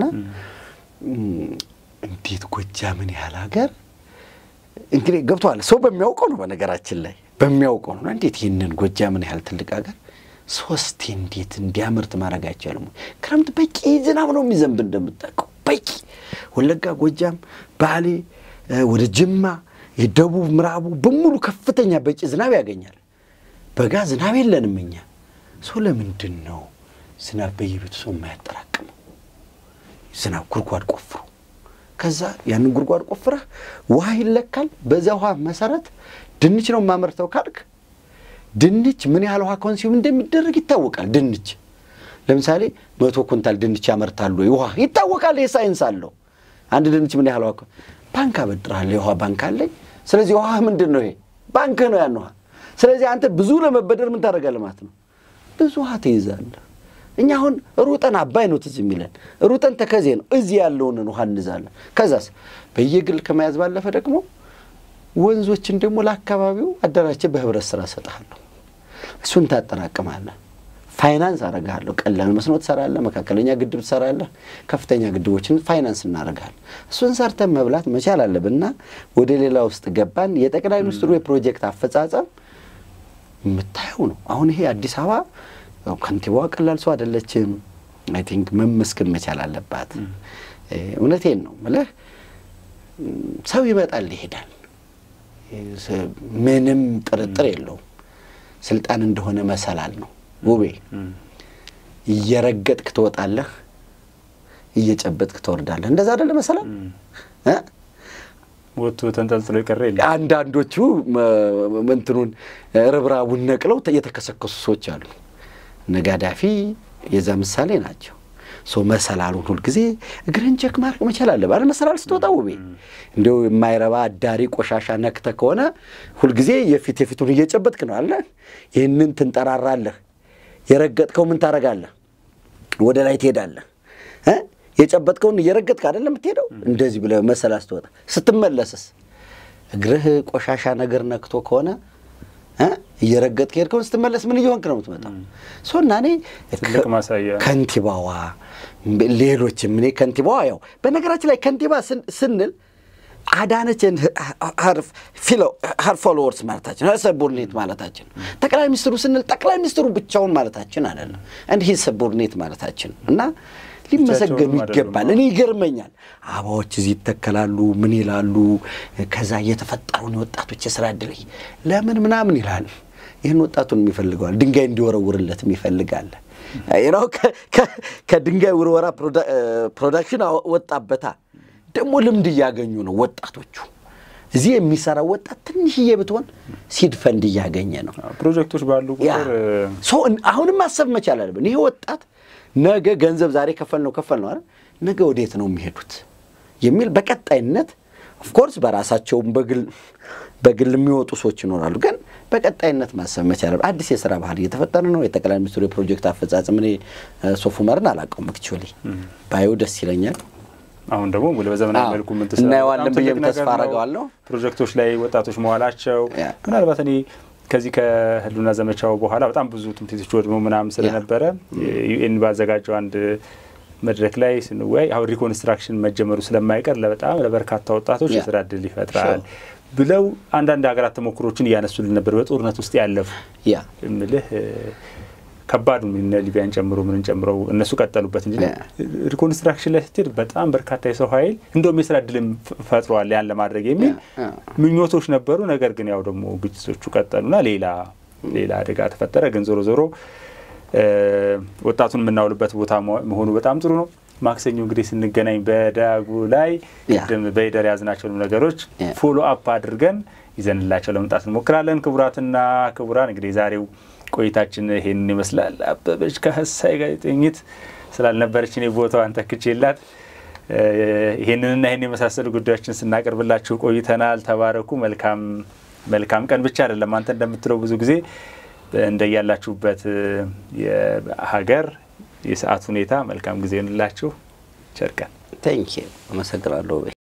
እንዴት ጎጃምን ያህል ሀገር እንግዲህ ገብቶሃል። ሰው በሚያውቀው ነው በነገራችን ላይ በሚያውቀው ነው። እንዴት ይህንን ጎጃምን ያህል ትልቅ ሀገር ሶስቴ እንዴት እንዲያመርት ማድረግ አይቻልም? ክረምት በቂ ዝናብ ነው የሚዘንብ እንደምታውቀው በቂ ወለጋ፣ ጎጃም፣ ባሌ፣ ወደ ጅማ የደቡብ ምዕራቡ በሙሉ ከፍተኛ በቂ ዝናብ ያገኛል። በጋ ዝናብ የለንም እኛ። ሰው ለምንድን ነው ዝናብ በየቤቱ ሰው የማያጠራቅመው? ዝናብ ጉድጓድ ቆፍሩ። ከዛ ያንን ጉድጓድ ቆፍረህ ውሃ ይለካል። በዚያ ውሃ መሰረት ድንች ነው የማመርተው ካልክ ድንች ምን ያህል ውሃ ኮንሲዩም እንደሚደረግ ይታወቃል። ድንች ለምሳሌ መቶ ኩንታል ድንች ያመርታሉ ወይ ውሃ ይታወቃል። ይህ ሳይንስ አለው። አንድ ድንች ምን ያህል ውሃ ባንክ አበድርሃለሁ፣ የውሃ ባንክ አለኝ። ስለዚህ ውሃ ምንድን ነው? ይሄ ባንክህ ነው ያን ውሃ። ስለዚህ አንተ ብዙ ለመበደር ምን ታደርጋለህ ማለት ነው? ብዙ ውሃ ትይዛለህ። እኛ አሁን ሩጠን አባይ ነው ትዝ የሚለን ሩጠን ተከዜ ነው እዚህ ያለውን ውሃ እንዛለን። ከዛስ በየግል ከመያዝ ባለፈ ደግሞ ወንዞችን ደግሞ ለአካባቢው አደራጀህ በህብረት ስራ እሰጥሃለሁ። እሱን ታጠራቅማለህ። ፋይናንስ አረጋለሁ። ቀላል መስኖ ትሰራለህ፣ መካከለኛ ግድብ ትሰራለህ፣ ከፍተኛ ግድቦችን ፋይናንስ እናደርጋለን። እሱን ሰርተን መብላት መቻል አለብን እና ወደ ሌላ ውስጥ ገባን። የጠቅላይ ሚኒስትሩ የፕሮጀክት አፈጻጸም የምታየው ነው። አሁን ይሄ አዲስ አበባ ከንቲባዋ ቀላል ሰው አይደለችም። አይ ቲንክ መመስገን መቻል አለባት። እውነቴን ነው ምልህ ሰው ይመጣል ይሄዳል፣ ምንም ጥርጥር የለውም። ስልጣን እንደሆነ መሰላል ነው ውቤ። እየረገጥክ ትወጣለህ፣ እየጨበጥክ ትወርዳለህ። እንደዛ አይደለ መሰላል ወጥቶ ተንጠልጥሎ የቀረ የለም። አንዳንዶቹ እንትኑን ርብራቡን ነቅለው የተከሰከሱ ሰዎች አሉ። ነጋዳፊ የዛ ምሳሌ ናቸው። ሰው መሰላሉን ሁልጊዜ እግርህን ቸክ ማድረግ መቻል አለብህ አይደል? መሰላል ስትወጣ ውቤ እንዲሁ የማይረባ አዳሪ ቆሻሻ ነክተ ከሆነ ሁልጊዜ የፊት የፊቱን እየጨበጥክ ነው አለ። ይህንን ትንጠራራለህ። የረገጥከው ምን ታረጋለህ? ወደ ላይ ትሄዳለህ። የጨበጥከውን እየረገጥክ አይደለም የምትሄደው። እንደዚህ ብለህ መሰላል ስትወጣ፣ ስትመለስስ እግርህ ቆሻሻ ነገር ነክቶ ከሆነ እየረገጥክ ሄድከውን ስትመለስ ምን እየሆንክ ነው የምትመጣው? ሶና እኔ ትልቅ ማሳያ ከንቲባዋ ሌሎችም እኔ ከንቲባዋ ያው በነገራችን ላይ ከንቲባ ስንል አዳነችን ሀር ፎሎወርስ ማለታችን ሰቦርኔት ማለታችን፣ ጠቅላይ ሚኒስትሩ ስንል ጠቅላይ ሚኒስትሩ ብቻውን ማለታችን አይደለም። እንዲህ ሰቦርኔት ማለታችን እና ሊመሰገኑ ይገባል። እኔ ይገርመኛል። አበባዎች እዚህ ይተከላሉ፣ ምን ይላሉ። ከዛ እየተፈጠሩን የወጣቶች የስራ እድል ለምን ምናምን ይላል። ይህን ወጣቱን የሚፈልገዋል፣ ድንጋይ እንዲወረውርለትም ይፈልጋል። ነው ከድንጋይ ውርወራ ፕሮዳክሽን ወጣበታ። ደግሞ ልምድ እያገኙ ነው ወጣቶቹ። እዚህ የሚሰራው ወጣት ትንሽዬ ብትሆን ሲድ ፈንድ እያገኘ ነው። ፕሮጀክቶች ባሉ ቁጥር አሁንም ማሰብ መቻል አለብን። ይሄ ወጣት ነገ ገንዘብ ዛሬ ከፈል ነው ከፈል ነው አይደል፣ ነገ ወዴት ነው የሚሄዱት የሚል በቀጣይነት ኦፍኮርስ በራሳቸውም በግል በግል የሚወጡ ሰዎች ይኖራሉ። ግን በቀጣይነት ማሰብ መቻል አዲስ የስራ ባህል እየተፈጠረ ነው። የጠቅላይ ሚኒስትሩ የፕሮጀክት አፈጻጸም እኔ ሶፍ ዑመርን አላውቀውም። አክቹዋሊ ባየው ደስ ይለኛል። አሁን ደግሞ በዘመናዊ መልኩ ምን ትሰራ እናየዋለን ብዬም ተስፋ አረገዋለሁ። ፕሮጀክቶች ላይ ወጣቶች መዋላቸው ምናልባት እኔ ከዚህ ከህልውና ዘመቻው በኋላ በጣም ብዙ ትምህርት ቤቶች ወድመው ምናምን ስለነበረ ዩኤን ባዘጋጀው አንድ መድረክ ላይ ስንወያይ አሁን ሪኮንስትራክሽን መጀመሩ ስለማይቀር ለበጣም ለበርካታ ወጣቶች የስራ እድል ይፈጥራል ብለው አንዳንድ ሀገራት ተሞክሮችን እያነሱልን ነበር። በጦርነት ውስጥ ያለፉ እምልህ ከባድ እነ ሊቢያን ጨምሮ ምንን ጨምረው እነሱ ቀጠሉበት እንጂ ሪኮንስትራክሽን ላይ ስትሄድ በጣም በርካታ የሰው ኃይል እንደውም የስራ እድልም ፈጥሯል ያን ለማድረግ የሚል ምኞቶች ነበሩ። ነገር ግን ያው ደግሞ ግጭቶቹ ቀጠሉና ሌላ ሌላ አደጋ ተፈጠረ። ግን ዞሮ ዞሮ ወጣቱን የምናውልበት ቦታ መሆኑ በጣም ጥሩ ነው። ማክሰኞ እንግዲህ ስንገናኝ በዳጉ ላይ ቅድም በይደር ያዝናቸውን ነገሮች ፎሎ አፕ አድርገን ይዘንላቸው ለመምጣት እንሞክራለን። ክቡራትና ክቡራን እንግዲህ ዛሬው ቆይታችን ይሄንን ይመስላል። አበበች ከሀሳይ ጋዜጠኝት ስላልነበረች እኔ ቦታዋን ተክቼላት ይሄንንና ይህን የመሳሰሉ ጉዳዮችን ስናቀርብላችሁ ቆይተናል። ተባረኩ። መልካም መልካም ቀን ብቻ አይደለም አንተ እንደምትለው ብዙ ጊዜ እንደያላችሁበት የሀገር የሰዓት ሁኔታ መልካም ጊዜ ይሆንላችሁ። ቸር ቀን። ቴንኪ አመሰግናለሁ።